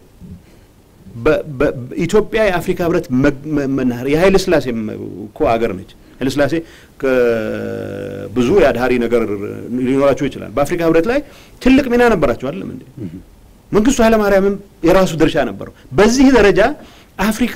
A: ኢትዮጵያ የአፍሪካ ህብረት መናኸሪያ የኃይለ ስላሴ እኮ ሀገር ነች። ኃይለ ስላሴ ብዙ የአድሃሪ ነገር ሊኖራቸው ይችላል። በአፍሪካ ህብረት ላይ ትልቅ ሚና ነበራቸው አይደለም እንዴ? መንግስቱ ኃይለማርያምም የራሱ ድርሻ ነበረው። በዚህ ደረጃ አፍሪካ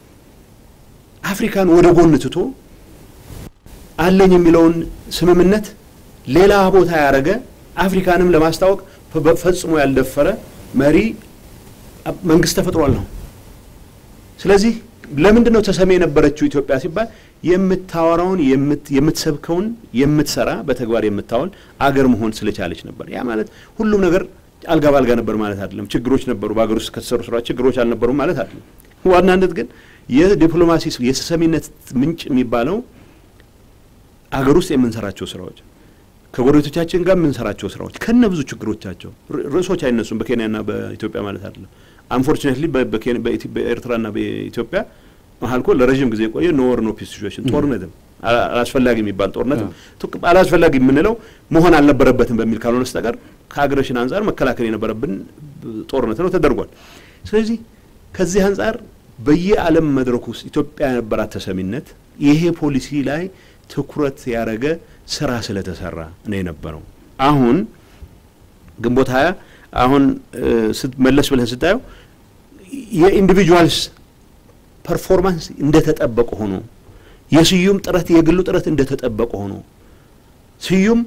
A: አፍሪካን ወደ ጎን ትቶ አለኝ የሚለውን ስምምነት ሌላ ቦታ ያደረገ አፍሪካንም ለማስታወቅ ፈጽሞ ያልደፈረ መሪ መንግስት ተፈጥሯል ነው። ስለዚህ ለምንድን ነው ተሰሚ የነበረችው ኢትዮጵያ ሲባል የምታወራውን የምትሰብከውን የምትሰራ በተግባር የምታውል አገር መሆን ስለቻለች ነበር። ያ ማለት ሁሉም ነገር አልጋ ባልጋ ነበር ማለት አይደለም። ችግሮች ነበሩ። በሀገር ውስጥ ከተሰሩ ስራዎች ችግሮች አልነበሩም ማለት አይደለም። ዋናነት ግን የዲፕሎማሲ የተሰሚነት ምንጭ የሚባለው አገር ውስጥ የምንሰራቸው ስራዎች ከጎረቤቶቻችን ጋር የምንሰራቸው ስራዎች ከነ ብዙ ችግሮቻቸው ርዕሶች አይነሱም። በኬንያና በኢትዮጵያ ማለት አይደለም። አንፎርቹኔትሊ በኤርትራና በኢትዮጵያ መሀል እኮ ለረዥም ጊዜ የቆየ ኖ ወር ኖ ፒስ ሲቹዌሽን ጦርነትም አላስፈላጊ የሚባል ጦርነት አላስፈላጊ የምንለው መሆን አልነበረበትም በሚል ካልሆነ በስተቀር ከአግሬሽን አንጻር መከላከል የነበረብን ጦርነት ነው ተደርጓል። ስለዚህ ከዚህ አንጻር በየዓለም መድረክ ውስጥ ኢትዮጵያ የነበራት ተሰሚነት ይሄ ፖሊሲ ላይ ትኩረት ያደረገ ስራ ስለተሰራ ነው የነበረው። አሁን ግንቦት ሀያ አሁን መለስ ብለን ስታየው የኢንዲቪጁዋልስ ፐርፎርማንስ እንደተጠበቀ ሆኖ የስዩም ጥረት የግሉ ጥረት እንደተጠበቀ ሆኖ ስዩም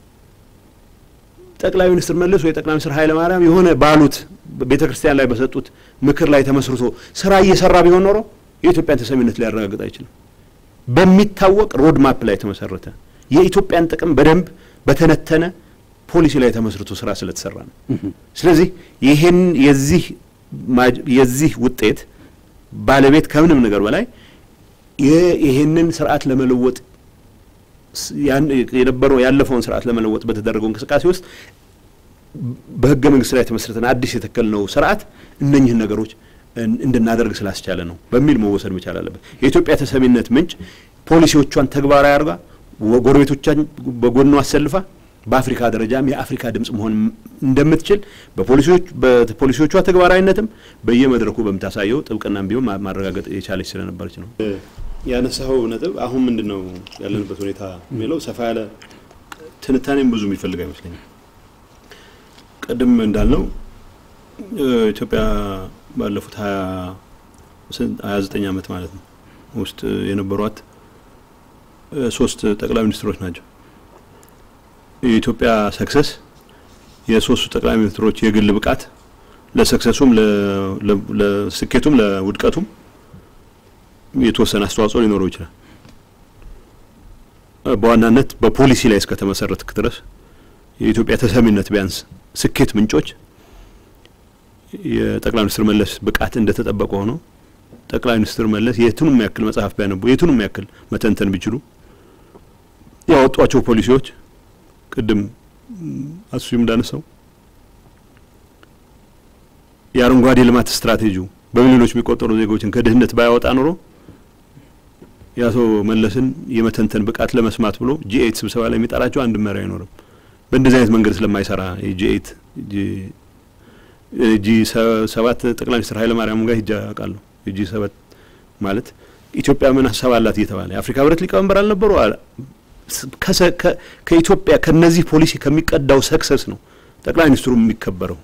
A: ጠቅላይ ሚኒስትር መለስ ወይ ጠቅላይ ሚኒስትር ኃይለ ማርያም የሆነ ባሉት ቤተ ክርስቲያን ላይ በሰጡት ምክር ላይ ተመስርቶ ስራ እየሰራ ቢሆን ኖሮ የኢትዮጵያን ተሰሚነት ሊያረጋግጥ አይችልም። በሚታወቅ ሮድ ማፕ ላይ የተመሰረተ የኢትዮጵያን ጥቅም በደንብ በተነተነ ፖሊሲ ላይ ተመስርቶ ስራ ስለተሰራ ነው። ስለዚህ ይሄን የዚህ የዚህ ውጤት ባለቤት ከምንም ነገር በላይ ይሄንን ስርዓት ለመለወጥ የነበረው ያለፈውን ስርዓት ለመለወጥ በተደረገው እንቅስቃሴ ውስጥ በህገ መንግስት ላይ የተመሰረተን አዲስ የተከልነው ስርዓት እነኝህን ነገሮች እንድናደርግ ስላስቻለ ነው በሚል መወሰድ መቻል አለበት። የኢትዮጵያ ተሰሚነት ምንጭ ፖሊሲዎቿን ተግባራዊ አድርጋ ጎረቤቶቿን በጎኗ አሰልፋ በአፍሪካ ደረጃም የአፍሪካ ድምጽ መሆን እንደምትችል በፖሊሲዎቿ ተግባራዊነትም በየመድረኩ በምታሳየው ጥብቅናም ቢሆን ማረጋገጥ የቻለች ስለነበረች ነው። ያነሳኸው ነጥብ አሁን ምንድን ነው ያለንበት ሁኔታ የሚለው ሰፋ ያለ ትንታኔም ብዙ የሚፈልግ አይመስለኝም። ቅድም እንዳልነው ኢትዮጵያ ባለፉት ሀያ ዘጠኝ ዓመት ማለት ነው ውስጥ የነበሯት ሶስት ጠቅላይ ሚኒስትሮች ናቸው። የኢትዮጵያ ሰክሰስ የሶስቱ ጠቅላይ ሚኒስትሮች የግል ብቃት ለሰክሰሱም ለስኬቱም ለውድቀቱም የተወሰነ አስተዋጽኦ ሊኖረው ይችላል። በዋናነት በፖሊሲ ላይ እስከተመሰረትክ ድረስ የኢትዮጵያ ተሰሚነት ቢያንስ ስኬት ምንጮች የጠቅላይ ሚኒስትር መለስ ብቃት እንደተጠበቀ ሆኖ ጠቅላይ ሚኒስትር መለስ የቱንም ያክል መጽሐፍ ቢያነቡ የቱንም ያክል መተንተን ቢችሉ ያወጧቸው ፖሊሲዎች ቅድም አሱም እንዳነሳው የአረንጓዴ ልማት ስትራቴጂው በሚሊዮኖች የሚቆጠሩ ዜጎችን ከድህነት ባያወጣ ኖሮ የአቶ መለስን የመተንተን ብቃት ለመስማት ብሎ ጂኤት ስብሰባ ላይ የሚጠራቸው አንድ መሪ አይኖርም። በእንደዚህ አይነት መንገድ ስለማይሰራ የጂኤት ጂ ሰባት ጠቅላይ ሚኒስትር ኃይለ ማርያም ጋር ሂጃ አውቃለሁ። የጂ ሰባት ማለት ኢትዮጵያ ምን ሀሳብ አላት እየተባለ የአፍሪካ ህብረት ሊቀመንበር አልነበሩ። ከኢትዮጵያ ከነዚህ ፖሊሲ ከሚቀዳው ሰክሰስ ነው ጠቅላይ ሚኒስትሩ የሚከበረው።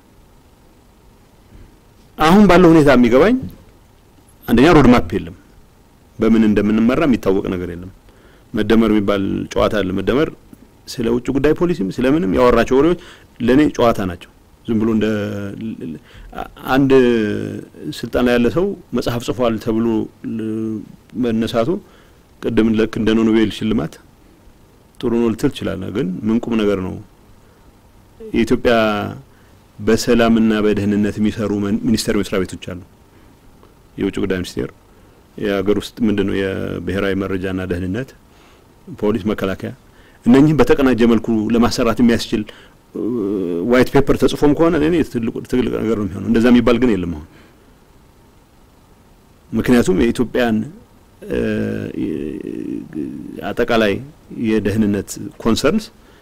A: አሁን ባለው ሁኔታ የሚገባኝ አንደኛ ሮድማፕ የለም። በምን እንደምንመራ የሚታወቅ ነገር የለም። መደመር የሚባል ጨዋታ አለ። መደመር ስለ ውጭ ጉዳይ ፖሊሲም ስለምንም ያወራቸው ወሬዎች ለእኔ ጨዋታ ናቸው። ዝም ብሎ እንደ አንድ ስልጣን ላይ ያለ ሰው መጽሐፍ ጽፏል ተብሎ መነሳቱ ቅድም ልክ እንደ ኖቤል ሽልማት ጥሩ ነው ልትል ትችላለህ። ግን ምን ቁም ነገር ነው? የኢትዮጵያ በሰላምና በደህንነት የሚሰሩ ሚኒስቴር መስሪያ ቤቶች አሉ። የውጭ ጉዳይ ሚኒስቴር፣ የሀገር ውስጥ ምንድን ነው የብሔራዊ መረጃና ደህንነት፣ ፖሊስ፣ መከላከያ እነኚህም በተቀናጀ መልኩ ለማሰራት የሚያስችል ዋይት ፔፐር ተጽፎም ከሆነ እኔ ትልቅ ነገር ነው የሚሆነው። እንደዛ የሚባል ግን የለም አሁን ምክንያቱም የኢትዮጵያን አጠቃላይ የደህንነት ኮንሰርንስ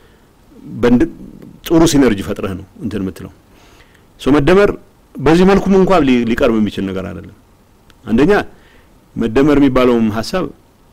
A: ጥሩ ሲነርጂ ፈጥረህ ነው እንትን የምትለው ሶ መደመር በዚህ መልኩም እንኳን ሊቀርብ የሚችል ነገር አይደለም። አንደኛ መደመር የሚባለውም ሀሳብ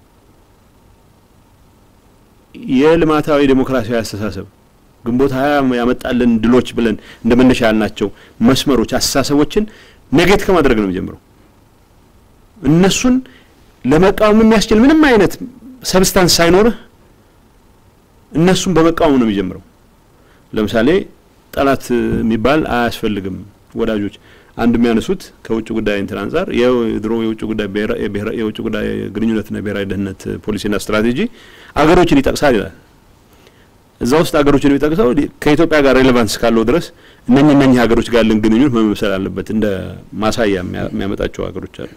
A: የልማታዊ ዴሞክራሲያዊ አስተሳሰብ ግንቦት ሀያ ያመጣልን ድሎች ብለን እንደ መነሻ ያልናቸው መስመሮች፣ አስተሳሰቦችን ኔጌት ከማድረግ ነው የሚጀምረው። እነሱን ለመቃወም የሚያስችል ምንም አይነት ሰብስታንስ ሳይኖርህ እነሱን በመቃወም ነው የሚጀምረው። ለምሳሌ ጠላት የሚባል አያስፈልግም። ወዳጆች አንድ የሚያነሱት ከውጭ ጉዳይ እንትን አንጻር የድሮ የውጭ ጉዳይ የውጭ ጉዳይ ግንኙነትና ብሔራዊ ደህንነት ፖሊሲና ስትራቴጂ አገሮችን ይጠቅሳል ይላል። እዛ ውስጥ አገሮችን የሚጠቅሰው ከኢትዮጵያ ጋር ሬሌቫንስ ካለው ድረስ እነኝ እነኚህ ሀገሮች ጋር ያለን ግንኙነት መመሰል አለበት። እንደ ማሳያ የሚያመጣቸው ሀገሮች አሉ።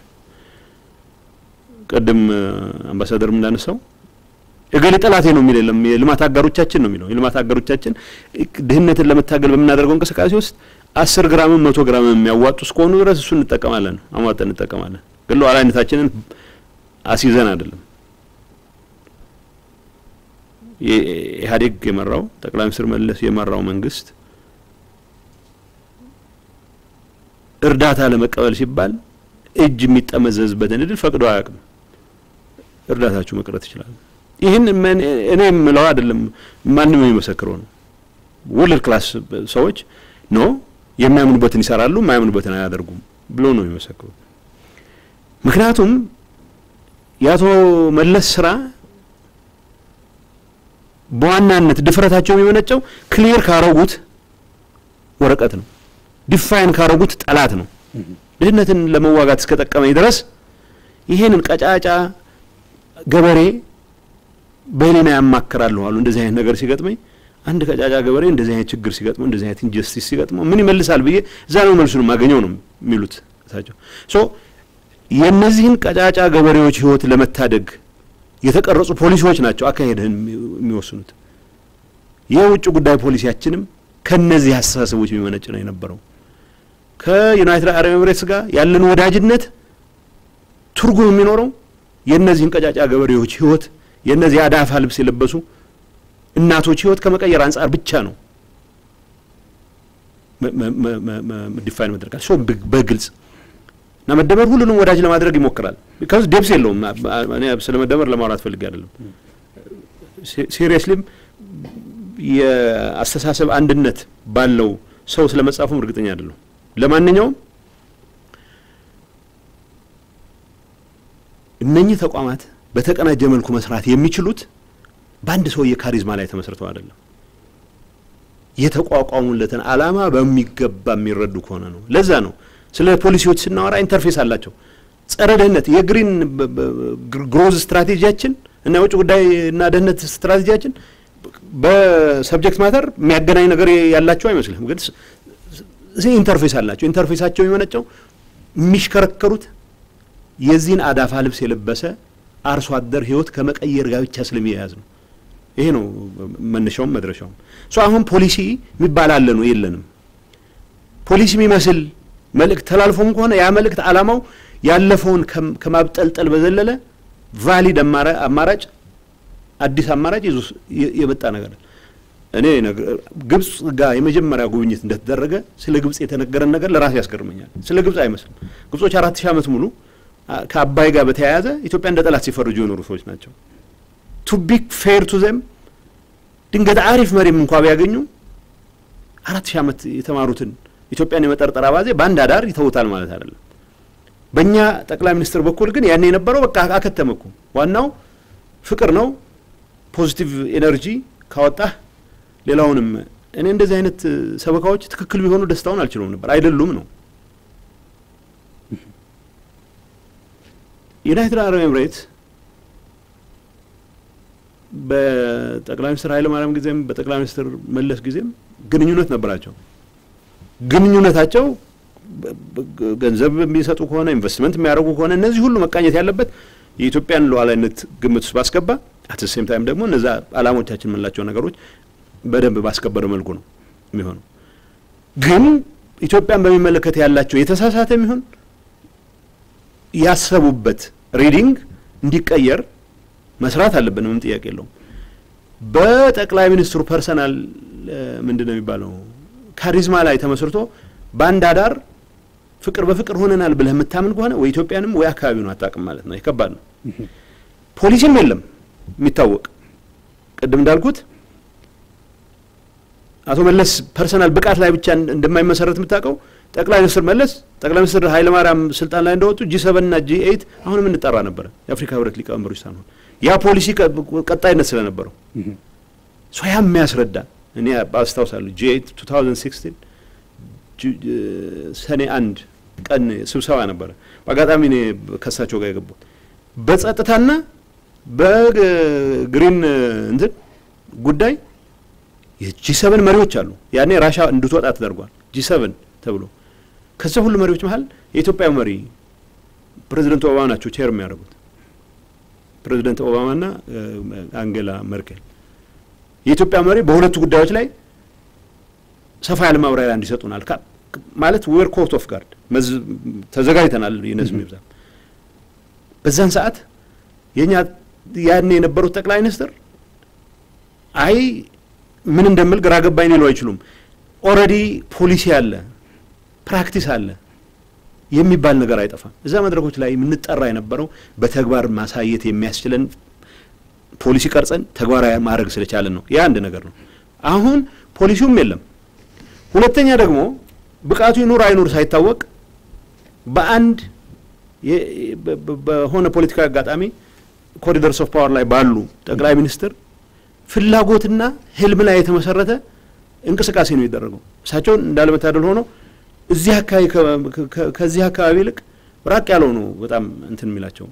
A: ቅድም አምባሳደርም እንዳነሳው እገሌ ጠላቴ ነው የሚል የለም። የልማት አጋሮቻችን ነው የሚለው። የልማት አጋሮቻችን ድህነትን ለመታገል በምናደርገው እንቅስቃሴ ውስጥ አስር ግራምም መቶ ግራምም የሚያዋጡ እስከሆኑ ድረስ እሱ እንጠቀማለን፣ አሟጠን እንጠቀማለን። ግን ሉዓላዊነታችንን አስይዘን አይደለም። ኢህአዴግ የመራው ጠቅላይ ሚኒስትር መለስ የመራው መንግስት እርዳታ ለመቀበል ሲባል እጅ የሚጠመዘዝበትን እድል ፈቅዶ አያውቅም። እርዳታችሁ መቅረት ይችላል። ይህን እኔ የምለው አይደለም፣ ማንም የሚመሰክረው ነው። ወርልድ ክላስ ሰዎች ኖ የሚያምኑበትን ይሰራሉ፣ የማያምኑበትን አያደርጉም ብሎ ነው የሚመሰክሩት። ምክንያቱም የአቶ መለስ ስራ በዋናነት ድፍረታቸው የሚመነጨው ክሊር ካረጉት ወረቀት ነው፣ ዲፋይን ካረጉት ጠላት ነው። ድህነትን ለመዋጋት እስከጠቀመኝ ድረስ ይሄንን ቀጫጫ ገበሬ በህሊና ያማክራለሁ አሉ። እንደዚህ አይነት ነገር ሲገጥመኝ አንድ ቀጫጫ ገበሬ እንደዚህ አይነት ችግር ሲገጥመው እንደዚህ አይነት ኢንጀስቲስ ሲገጥመው ምን ይመልሳል ብዬ እዛ ነው መልሱን የማገኘው ነው የሚሉት እሳቸው። ሶ የእነዚህን ቀጫጫ ገበሬዎች ህይወት ለመታደግ የተቀረጹ ፖሊሲዎች ናቸው አካሄድህን የሚወስኑት። የውጭ ጉዳይ ፖሊሲያችንም ከነዚህ አስተሳሰቦች የሚመነጭ ነው የነበረው። ከዩናይትድ አረብ ኤምሬትስ ጋር ያለን ወዳጅነት ትርጉም የሚኖረው የእነዚህን ቀጫጫ ገበሬዎች ህይወት የእነዚህ አዳፋ ልብስ የለበሱ እናቶች ህይወት ከመቀየር አንጻር ብቻ ነው ዲፋይን መደረጋል ሶ በግልጽ እና መደመር ሁሉንም ወዳጅ ለማድረግ ይሞክራል። ቢካዝ ደብስ የለውም። እኔ ስለ መደመር ለማውራት ፈልጌ አይደለም። ሲሪየስሊም የአስተሳሰብ አንድነት ባለው ሰው ስለ መጻፉም እርግጠኛ አይደለሁ። ለማንኛውም እነኚህ ተቋማት በተቀናጀ መልኩ መስራት የሚችሉት በአንድ ሰውዬ ካሪዝማ ላይ ተመስርተው አይደለም። የተቋቋሙለትን ዓላማ በሚገባ የሚረዱ ከሆነ ነው። ለዛ ነው ስለ ፖሊሲዎች ስናወራ ኢንተርፌስ አላቸው። ጸረ ድህነት የግሪን ግሮዝ ስትራቴጂያችን እና የውጭ ጉዳይ እና ደህንነት ስትራቴጂያችን በሰብጀክት ማተር የሚያገናኝ ነገር ያላቸው አይመስልም፣ ግን ኢንተርፌስ አላቸው። ኢንተርፌሳቸው የሚመነጨው የሚሽከረከሩት የዚህን አዳፋ ልብስ የለበሰ አርሶ አደር ህይወት ከመቀየር ጋር ብቻ ስለሚያያዝ ነው። ይሄ ነው መነሻውም መድረሻውም። ሶ አሁን ፖሊሲ የሚባል አለ ነው የለንም። ፖሊሲ የሚመስል መልእክት ተላልፎም ከሆነ ያ መልእክት ዓላማው ያለፈውን ከማብጠልጠል በዘለለ ቫሊድ አማራጭ አዲስ አማራጭ ይዞ የመጣ ነገር እኔ ግብጽ ጋር የመጀመሪያ ጉብኝት እንደተደረገ ስለ ግብጽ የተነገረን ነገር ለራሴ ያስገርመኛል። ስለ ግብጽ አይመስልም። ግብጾች አራት ሺህ ዓመት ሙሉ ከአባይ ጋር በተያያዘ ኢትዮጵያ እንደ ጠላት ሲፈርጁ የኖሩ ሰዎች ናቸው። ቱ ቢ ፌር ቱ ዘም ድንገት አሪፍ መሪም እንኳ ቢያገኙ አራት ሺህ ዓመት የተማሩትን ኢትዮጵያን የመጠርጠር አባዜ በአንድ አዳር ይተውታል ማለት አይደለም። በእኛ ጠቅላይ ሚኒስትር በኩል ግን ያኔ የነበረው በቃ አከተመኩ። ዋናው ፍቅር ነው። ፖዚቲቭ ኤነርጂ ካወጣህ ሌላውንም እኔ እንደዚህ አይነት ሰበካዎች ትክክል ቢሆኑ ደስታውን አልችለውም ነበር። አይደሉም ነው። ዩናይትድ አረብ ኤምሬት በጠቅላይ ሚኒስትር ኃይለ ማርያም ጊዜም በጠቅላይ ሚኒስትር መለስ ጊዜም ግንኙነት ነበራቸው። ግንኙነታቸው ገንዘብ የሚሰጡ ከሆነ ኢንቨስትመንት የሚያደርጉ ከሆነ እነዚህ ሁሉ መቃኘት ያለበት የኢትዮጵያን ሉዓላዊነት ግምት ውስጥ ባስገባ አት ሴም ታይም ደግሞ እነዛ ዓላማዎቻችን የምንላቸው ነገሮች በደንብ ባስከበረ መልኩ ነው የሚሆነው። ግን ኢትዮጵያን በሚመለከት ያላቸው የተሳሳተ የሚሆን ያሰቡበት ሪዲንግ እንዲቀየር መስራት አለብን። ምንም ጥያቄ የለውም። በጠቅላይ ሚኒስትሩ ፐርሰናል ምንድን ነው የሚባለው ካሪዝማ ላይ ተመስርቶ በአንድ አዳር ፍቅር በፍቅር ሆነናል ብለህ የምታምን ከሆነ ወይ ኢትዮጵያንም ወይ አካባቢውን አታውቅም ማለት ነው። ይከባድ ነው። ፖሊሲም የለም የሚታወቅ ቅድም እንዳልኩት አቶ መለስ ፐርሰናል ብቃት ላይ ብቻ እንደማይመሰረት የምታውቀው ጠቅላይ ሚኒስትር መለስ ጠቅላይ ሚኒስትር ኃይለማርያም ስልጣን ላይ እንደወጡ ጂ ሰቨን እና ጂ ኤይት አሁንም እንጠራ ነበረ የአፍሪካ ህብረት ሊቀመንበሮች ሳንሆን ያ ፖሊሲ ቀጣይነት ስለነበረው ሶ ያ የሚያስረዳ እኔ አስታውሳለሁ ጂ ኤይት ቱ ታውዘንድ ሲክስቲን ሰኔ አንድ ቀን ስብሰባ ነበረ። በአጋጣሚ እኔ ከሳቸው ጋር የገባሁት በጸጥታና በግሪን እንትን ጉዳይ የጂ ሰቨን መሪዎች አሉ። ያኔ ራሻ እንድትወጣ ተደርጓል። ጂ ሰቨን ተብሎ ከዚያ ሁሉ መሪዎች መሀል የኢትዮጵያ መሪ ፕሬዚደንት ኦባማ ናቸው ቼር የሚያደርጉት ፕሬዚደንት ኦባማና አንጌላ መርኬል የኢትዮጵያ መሪ በሁለቱ ጉዳዮች ላይ ሰፋ ያለ ማብራሪያ እንዲሰጡናል ማለት ዌር ኮርት ኦፍ ጋርድ ተዘጋጅተናል። ይነስ ይብዛም በዛን ሰዓት የእኛ ያኔ የነበሩት ጠቅላይ ሚኒስትር አይ ምን እንደምል ግራ ገባኝ ሊሉ አይችሉም። ኦልሬዲ ፖሊሲ አለ፣ ፕራክቲስ አለ የሚባል ነገር አይጠፋም። እዛ መድረኮች ላይ የምንጠራ የነበረው በተግባር ማሳየት የሚያስችለን ፖሊሲ ቀርጸን ተግባራዊ ማድረግ ስለቻለን ነው። ያ አንድ ነገር ነው። አሁን ፖሊሲውም የለም። ሁለተኛ ደግሞ ብቃቱ ይኑር አይኑር ሳይታወቅ በአንድ በሆነ ፖለቲካዊ አጋጣሚ ኮሪደርስ ኦፍ ፓወር ላይ ባሉ ጠቅላይ ሚኒስትር ፍላጎትና ህልም ላይ የተመሰረተ እንቅስቃሴ ነው የሚደረገው። እሳቸው እንዳለመታደል ሆኖ እዚህ አካባቢ ከዚህ አካባቢ ይልቅ ራቅ ያለው ነው በጣም እንትን የሚላቸው።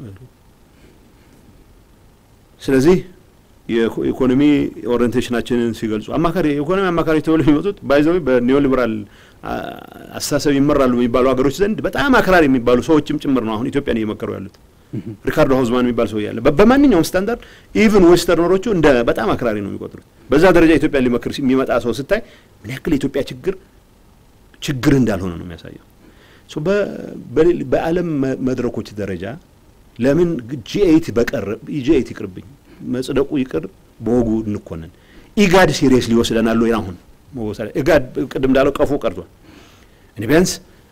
A: ስለዚህ የኢኮኖሚ ኦሪንቴሽናችንን ሲገልጹ አማካሪ የኢኮኖሚ አማካሪ ተብሎ የሚመጡት ባይዘዊ በኒዮ ሊበራል አስተሳሰብ ይመራሉ የሚባሉ ሀገሮች ዘንድ በጣም አክራሪ የሚባሉ ሰዎችም ጭምር ነው አሁን ኢትዮጵያን እየመከሩ ያሉት። ሪካርዶ ሀውዝማን የሚባል ሰው ያለ በማንኛውም ስታንዳርድ ኢቭን ዌስተርነሮቹ እንደ በጣም አክራሪ ነው የሚቆጥሩት። በዛ ደረጃ ኢትዮጵያ ሊመክር የሚመጣ ሰው ስታይ ምን ያክል የኢትዮጵያ ችግር ችግር እንዳልሆነ ነው የሚያሳየው። በዓለም መድረኮች ደረጃ ለምን ጂኤይት በቀር ጂኤይት ይቅርብኝ መጽደቁ ይቅር በወጉ እንኮነን ኢጋድ ሲሪየስ ሊወስደናል ወይ? አሁን ኢጋድ ቅድም እንዳለው ቀፎ ቀርቷል። እኔ ቢያንስ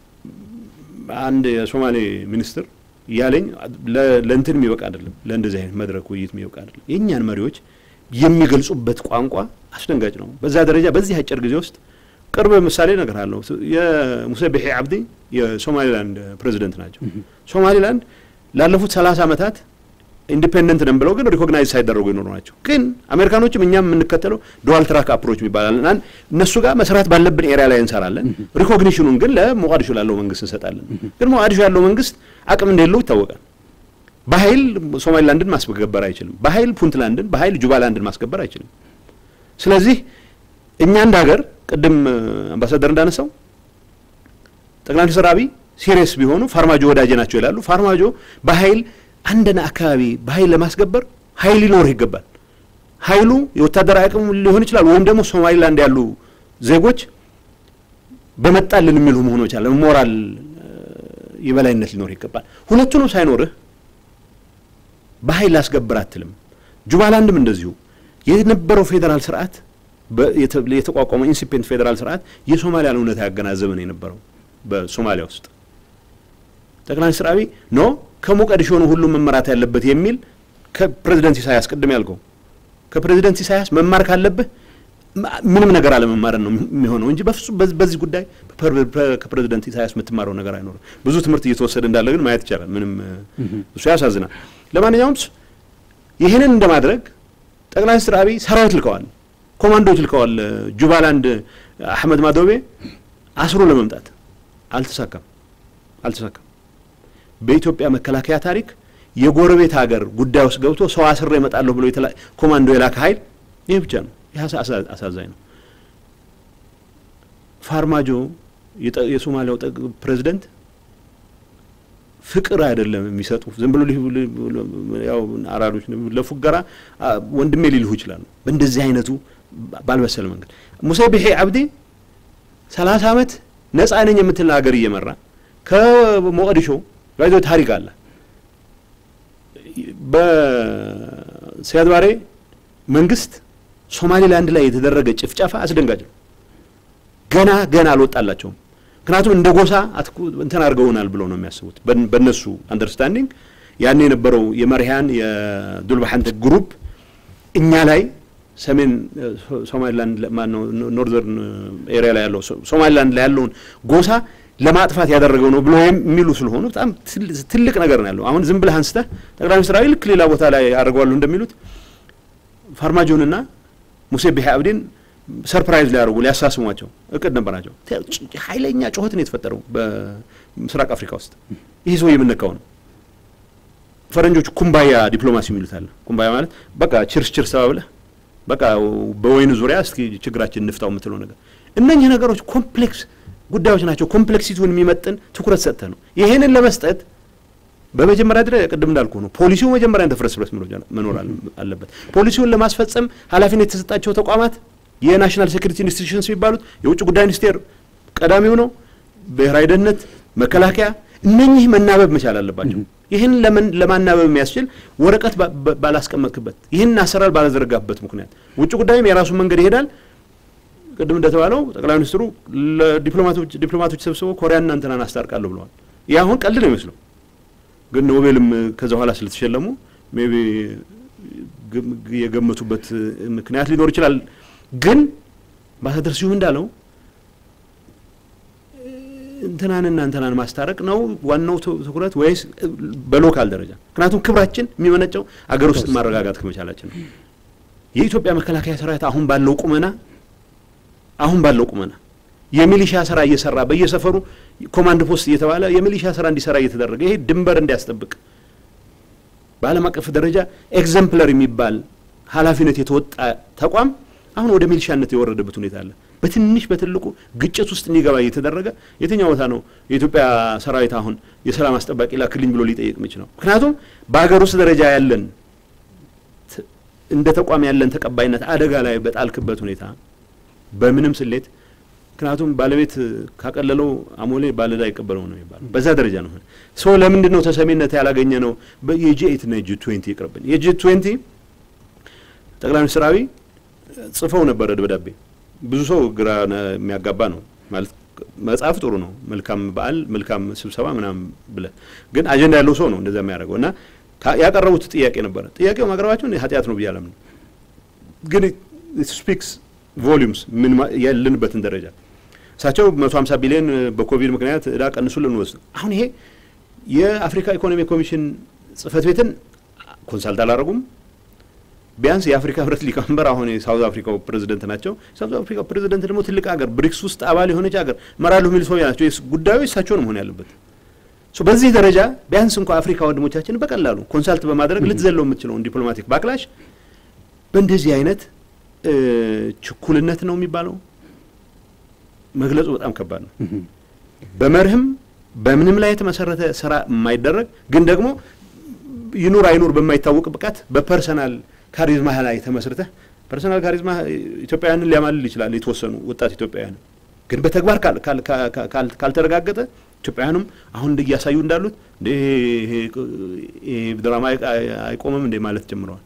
A: አንድ የሶማሌ ሚኒስትር እያለኝ ለእንትን የሚበቃ አይደለም፣ ለእንደዚህ አይነት መድረክ ውይይት የሚበቃ አይደለም። የእኛን መሪዎች የሚገልጹበት ቋንቋ አስደንጋጭ ነው። በዛ ደረጃ በዚህ አጭር ጊዜ ውስጥ ቅርብ ምሳሌ ነገር አለው። የሙሴ ቢሒ አብዲ የሶማሊላንድ ፕሬዚደንት ናቸው። ሶማሊላንድ ላለፉት ሰላሳ ዓመታት ኢንዲፔንደንት ነን ብለው ግን ሪኮግናይዝ ሳይደረጉ የኖሩ ናቸው። ግን አሜሪካኖችም እኛም የምንከተለው ዱዋል ትራክ አፕሮች ይባላል። እነሱ ጋር መስራት ባለብን ኤሪያ ላይ እንሰራለን። ሪኮግኒሽኑን ግን ለሞቃዲሾ ላለው መንግስት እንሰጣለን። ግን ሞቃዲሾ ያለው መንግስት አቅም እንደሌለው ይታወቃል። በኃይል ሶማሊላንድን ማስገበር አይችልም። በኃይል ፑንትላንድን፣ በኃይል ጁባላንድን ማስገበር አይችልም። ስለዚህ እኛ እንደ ሀገር ቅድም አምባሳደር እንዳነሳው ጠቅላይ ሚኒስትር አብይ ሲሪየስ ቢሆኑ ፋርማጆ ወዳጄ ናቸው ይላሉ። ፋርማጆ በኃይል አንድን አካባቢ በኃይል ለማስገበር ኃይል ሊኖርህ ይገባል። ኃይሉ የወታደራዊ አቅም ሊሆን ይችላል፣ ወይም ደግሞ ሶማሊላንድ ያሉ ዜጎች በመጣልን የሚሉ መሆኑ ይችላል። ሞራል የበላይነት ሊኖር ይገባል። ሁለቱንም ሳይኖርህ በኃይል ላስገብር አትልም። ጁባላንድም እንደዚሁ የነበረው ፌዴራል ስርዓት የተቋቋመው ኢንሲፔንት ፌዴራል ስርዓት የሶማሊያን እውነታ ያገናዘበ ነው የነበረው በሶማሊያ ውስጥ ጠቅላይ ሚኒስትር አብይ ኖ ከሞቃዲሾ ነው ሁሉም መመራት ያለበት የሚል ከፕሬዚደንት ኢሳያስ ቅድም ያልከው ከፕሬዚደንት ኢሳያስ መማር ካለብህ ምንም ነገር አለመማርን ነው የሚሆነው እንጂ በፍጹም በዚህ ጉዳይ ከፕሬዚደንት ኢሳያስ የምትማረው ነገር አይኖርም። ብዙ ትምህርት እየተወሰደ እንዳለ ግን ማየት ይቻላል። ምንም እሱ ያሳዝናል። ለማንኛውም ይህንን እንደማድረግ ጠቅላይ ሚኒስትር አብይ ሰራዊት ልከዋል፣ ኮማንዶዎች ልከዋል። ጁባላንድ አህመድ ማዶቤ አስሮ ለመምጣት አልተሳካም አልተሳካም። በኢትዮጵያ መከላከያ ታሪክ የጎረቤት ሀገር ጉዳይ ውስጥ ገብቶ ሰው አስሬ እመጣለሁ ብሎ ኮማንዶ የላከ ኃይል ይህ ብቻ ነው። ይህ አሳዛኝ ነው። ፋርማጆ የሶማሊያው ፕሬዚደንት ፍቅር አይደለም የሚሰጡ ዝም ብሎ ያው አራዶች ለፉገራ ወንድሜ ሊልሁ ይችላሉ። በእንደዚህ አይነቱ ባልበሰለ መንገድ ሙሴ ቢሒ አብዲ ሰላሳ ዓመት ነጻ ነኝ የምትል ሀገር እየመራ ከሞቃዲሾ ጋይዞ ታሪክ አለ። በሲያድ ባሬ መንግስት ሶማሌላንድ ላይ የተደረገ ጭፍጨፋ አስደንጋጭ ነው። ገና ገና አልወጣላቸውም። ምክንያቱም እንደ ጎሳ እንትን አድርገውናል ብለው ነው የሚያስቡት። በእነሱ አንደርስታንዲንግ ያኔ የነበረው የመርሃን የዱልባሓንተ ግሩፕ እኛ ላይ ሰሜን ሶማሊላንድ ማነው ኖርዘርን ኤሪያ ላይ ያለው ሶማሊላንድ ላይ ያለውን ጎሳ ለማጥፋት ያደረገው ነው ብሎ የሚሉ ስለሆኑ በጣም ትልቅ ነገር ነው ያለው። አሁን ዝም ብለህ አንስተህ ጠቅላይ ሚኒስትር አብይ ልክ ሌላ ቦታ ላይ አድርገዋሉ እንደሚሉት ፋርማጆንና ሙሴ ቢሒ አብዲን ሰርፕራይዝ ሊያደርጉ ሊያሳስሟቸው እቅድ ነበራቸው። ኃይለኛ ጩኸት ነው የተፈጠረው በምስራቅ አፍሪካ ውስጥ። ይህ ሰው የምነካው ነው። ፈረንጆቹ ኩምባያ ዲፕሎማሲ የሚሉት አለ። ኩምባያ ማለት በቃ ችርስ ችርስ ተባብለህ በቃ በወይኑ ዙሪያ እስኪ ችግራችን እንፍታው የምትለው ነገር። እነኚህ ነገሮች ኮምፕሌክስ ጉዳዮች ናቸው። ኮምፕሌክሲቲውን የሚመጥን ትኩረት ሰጥተህ ነው ይሄንን ለመስጠት በመጀመሪያ ደረጃ ቅድም እንዳልኩ ነው ፖሊሲው መጀመሪያ ተፍረስረስ መኖር አለበት። ፖሊሲውን ለማስፈጸም ኃላፊነት የተሰጣቸው ተቋማት የናሽናል ሴኩሪቲ ኢንስቲትዩሽንስ የሚባሉት የውጭ ጉዳይ ሚኒስቴር ቀዳሚው ነው። ብሔራዊ ደህንነት፣ መከላከያ፣ እነኚህ መናበብ መቻል አለባቸው። ይህን ለማናበብ የሚያስችል ወረቀት ባላስቀመጥክበት፣ ይህን አሰራር ባላዘረጋበት ምክንያት ውጭ ጉዳይም የራሱን መንገድ ይሄዳል። ቅድም እንደተባለው ጠቅላይ ሚኒስትሩ ዲፕሎማቶች ሰብስበው ኮሪያና እንትናን አስታርቃለሁ ብለዋል። ይህ አሁን ቀልድ ነው ይመስለው ግን ኖቤልም ከዛ በኋላ ስለተሸለሙ ሜቢ የገመቱበት ምክንያት ሊኖር ይችላል። ግን አምባሳደር ስዩም እንዳለው እንትናንና እንትናን ማስታረቅ ነው ዋናው ትኩረት ወይስ በሎካል ደረጃ? ምክንያቱም ክብራችን የሚመነጨው አገር ውስጥ ማረጋጋት ከመቻላችን ነው። የኢትዮጵያ መከላከያ ሰራዊት አሁን ባለው ቁመና አሁን ባለው ቁመና የሚሊሻ ስራ እየሰራ በየሰፈሩ ኮማንድ ፖስት እየተባለ የሚሊሻ ስራ እንዲሰራ እየተደረገ ይሄ ድንበር እንዲያስጠብቅ በዓለም አቀፍ ደረጃ ኤግዘምፕለር የሚባል ኃላፊነት የተወጣ ተቋም አሁን ወደ ሚሊሻነት የወረደበት ሁኔታ አለ። በትንሽ በትልቁ ግጭት ውስጥ እንዲገባ እየተደረገ የትኛው ቦታ ነው የኢትዮጵያ ሰራዊት አሁን የሰላም አስጠባቂ ላክልኝ ብሎ ሊጠይቅ የሚችለው? ምክንያቱም በሀገር ውስጥ ደረጃ ያለን እንደ ተቋም ያለን ተቀባይነት አደጋ ላይ በጣልክበት ሁኔታ በምንም ስሌት ምክንያቱም ባለቤት ካቀለለው አሞሌ ባለዕዳ አይቀበለው ነው የሚባለው። በዛ ደረጃ ነው ሶ ለምንድን ነው ተሰሚነት ያላገኘ ነው? የጂ ኤይት እና የጂ ትዌንቲ ይቅርብን። የጂ ትዌንቲ ጠቅላይ ሚኒስትር አብይ ጽፈው ነበረ ደብዳቤ። ብዙ ሰው ግራ የሚያጋባ ነው ማለት መጽሐፍ ጥሩ ነው፣ መልካም በዓል መልካም ስብሰባ ምናምን ብለህ ግን አጀንዳ ያለው ሰው ነው እንደዛ የሚያደርገው እና ያቀረቡት ጥያቄ ነበረ። ጥያቄው ማቅረባቸውን ኃጢአት ነው ብዬ አላምንም፣ ግን ስፒክስ ቮሊዩምስ ምን ያለንበትን ደረጃ እሳቸው መቶ ሀምሳ ቢሊዮን በኮቪድ ምክንያት እዳ ቀንሱልን ወስድ አሁን ይሄ የአፍሪካ ኢኮኖሚ ኮሚሽን ጽህፈት ቤትን ኮንሳልት አላደረጉም። ቢያንስ የአፍሪካ ህብረት ሊቀመንበር አሁን የሳውዝ አፍሪካው ፕሬዚደንት ናቸው። ሳውዝ አፍሪካ ፕሬዚደንት ደግሞ ትልቅ ሀገር ብሪክስ ውስጥ አባል የሆነች ሀገር መራሉ የሚል ሰው ናቸው። ጉዳዩ እሳቸው ነው መሆን ያለበት። በዚህ ደረጃ ቢያንስ እንኳ አፍሪካ ወንድሞቻችን በቀላሉ ኮንሳልት በማድረግ ልትዘለው የምትችለውን ዲፕሎማቲክ ባክላሽ በእንደዚህ አይነት ችኩልነት ነው የሚባለው መግለጹ በጣም ከባድ ነው። በመርህም በምንም ላይ የተመሰረተ ስራ የማይደረግ ግን ደግሞ ይኑር አይኑር በማይታወቅ ብቃት በፐርሰናል ካሪዝማ ላይ ተመስርተህ ፐርሰናል ካሪዝማ ኢትዮጵያውያንን ሊያማልል ይችላል፣ የተወሰኑ ወጣት ኢትዮጵያውያን ግን በተግባር ካልተረጋገጠ ኢትዮጵያውያኑም አሁን እያሳዩ እንዳሉት ይሄ ድራማ አይቆምም እንዴ ማለት ጀምረዋል።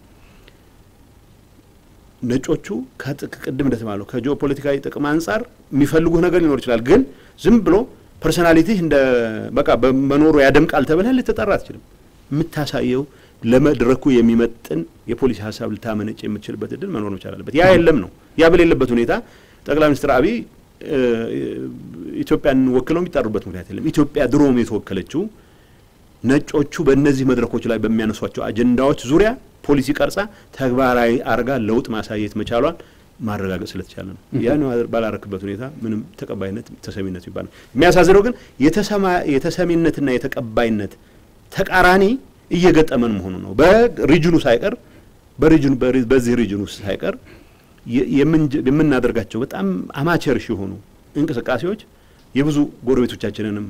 A: ነጮቹ ቅድም እንደተባለው ከጂኦፖለቲካዊ ጥቅም አንጻር የሚፈልጉህ ነገር ሊኖር ይችላል። ግን ዝም ብሎ ፐርሶናሊቲህ እንደ በቃ በመኖሩ ያደምቃል ተብለህ ልትጠራ አትችልም። የምታሳየው ለመድረኩ የሚመጥን የፖሊሲ ሀሳብ ልታመነጭ የምትችልበት እድል መኖር መቻል አለበት። ያ የለም ነው። ያ በሌለበት ሁኔታ ጠቅላይ ሚኒስትር አብይ ኢትዮጵያን ወክለው የሚጠሩበት ምክንያት የለም። ኢትዮጵያ ድሮም የተወከለችው ነጮቹ በእነዚህ መድረኮች ላይ በሚያነሷቸው አጀንዳዎች ዙሪያ ፖሊሲ ቀርጻ ተግባራዊ አርጋ ለውጥ ማሳየት መቻሏን ማረጋገጥ ስለተቻለ ነው። ያን ባላረክበት ሁኔታ ምንም ተቀባይነት ተሰሚነት ይባላል። የሚያሳዝነው ግን የተሰሚነትና የተቀባይነት ተቃራኒ እየገጠመን መሆኑ ነው። በሪጅኑ ሳይቀር በሪጅኑ በዚህ ሪጅኑ ውስጥ ሳይቀር የምናደርጋቸው በጣም አማቸርሽ የሆኑ እንቅስቃሴዎች የብዙ ጎረቤቶቻችንንም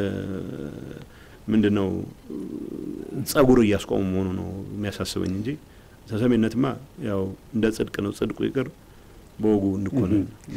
A: ምንድን ነው ጸጉር እያስቆሙ መሆኑ ነው የሚያሳስበኝ እንጂ ተሰሚነትማ ያው እንደ ጽድቅ ነው። ጽድቁ ይቅር በወጉ እንኮነን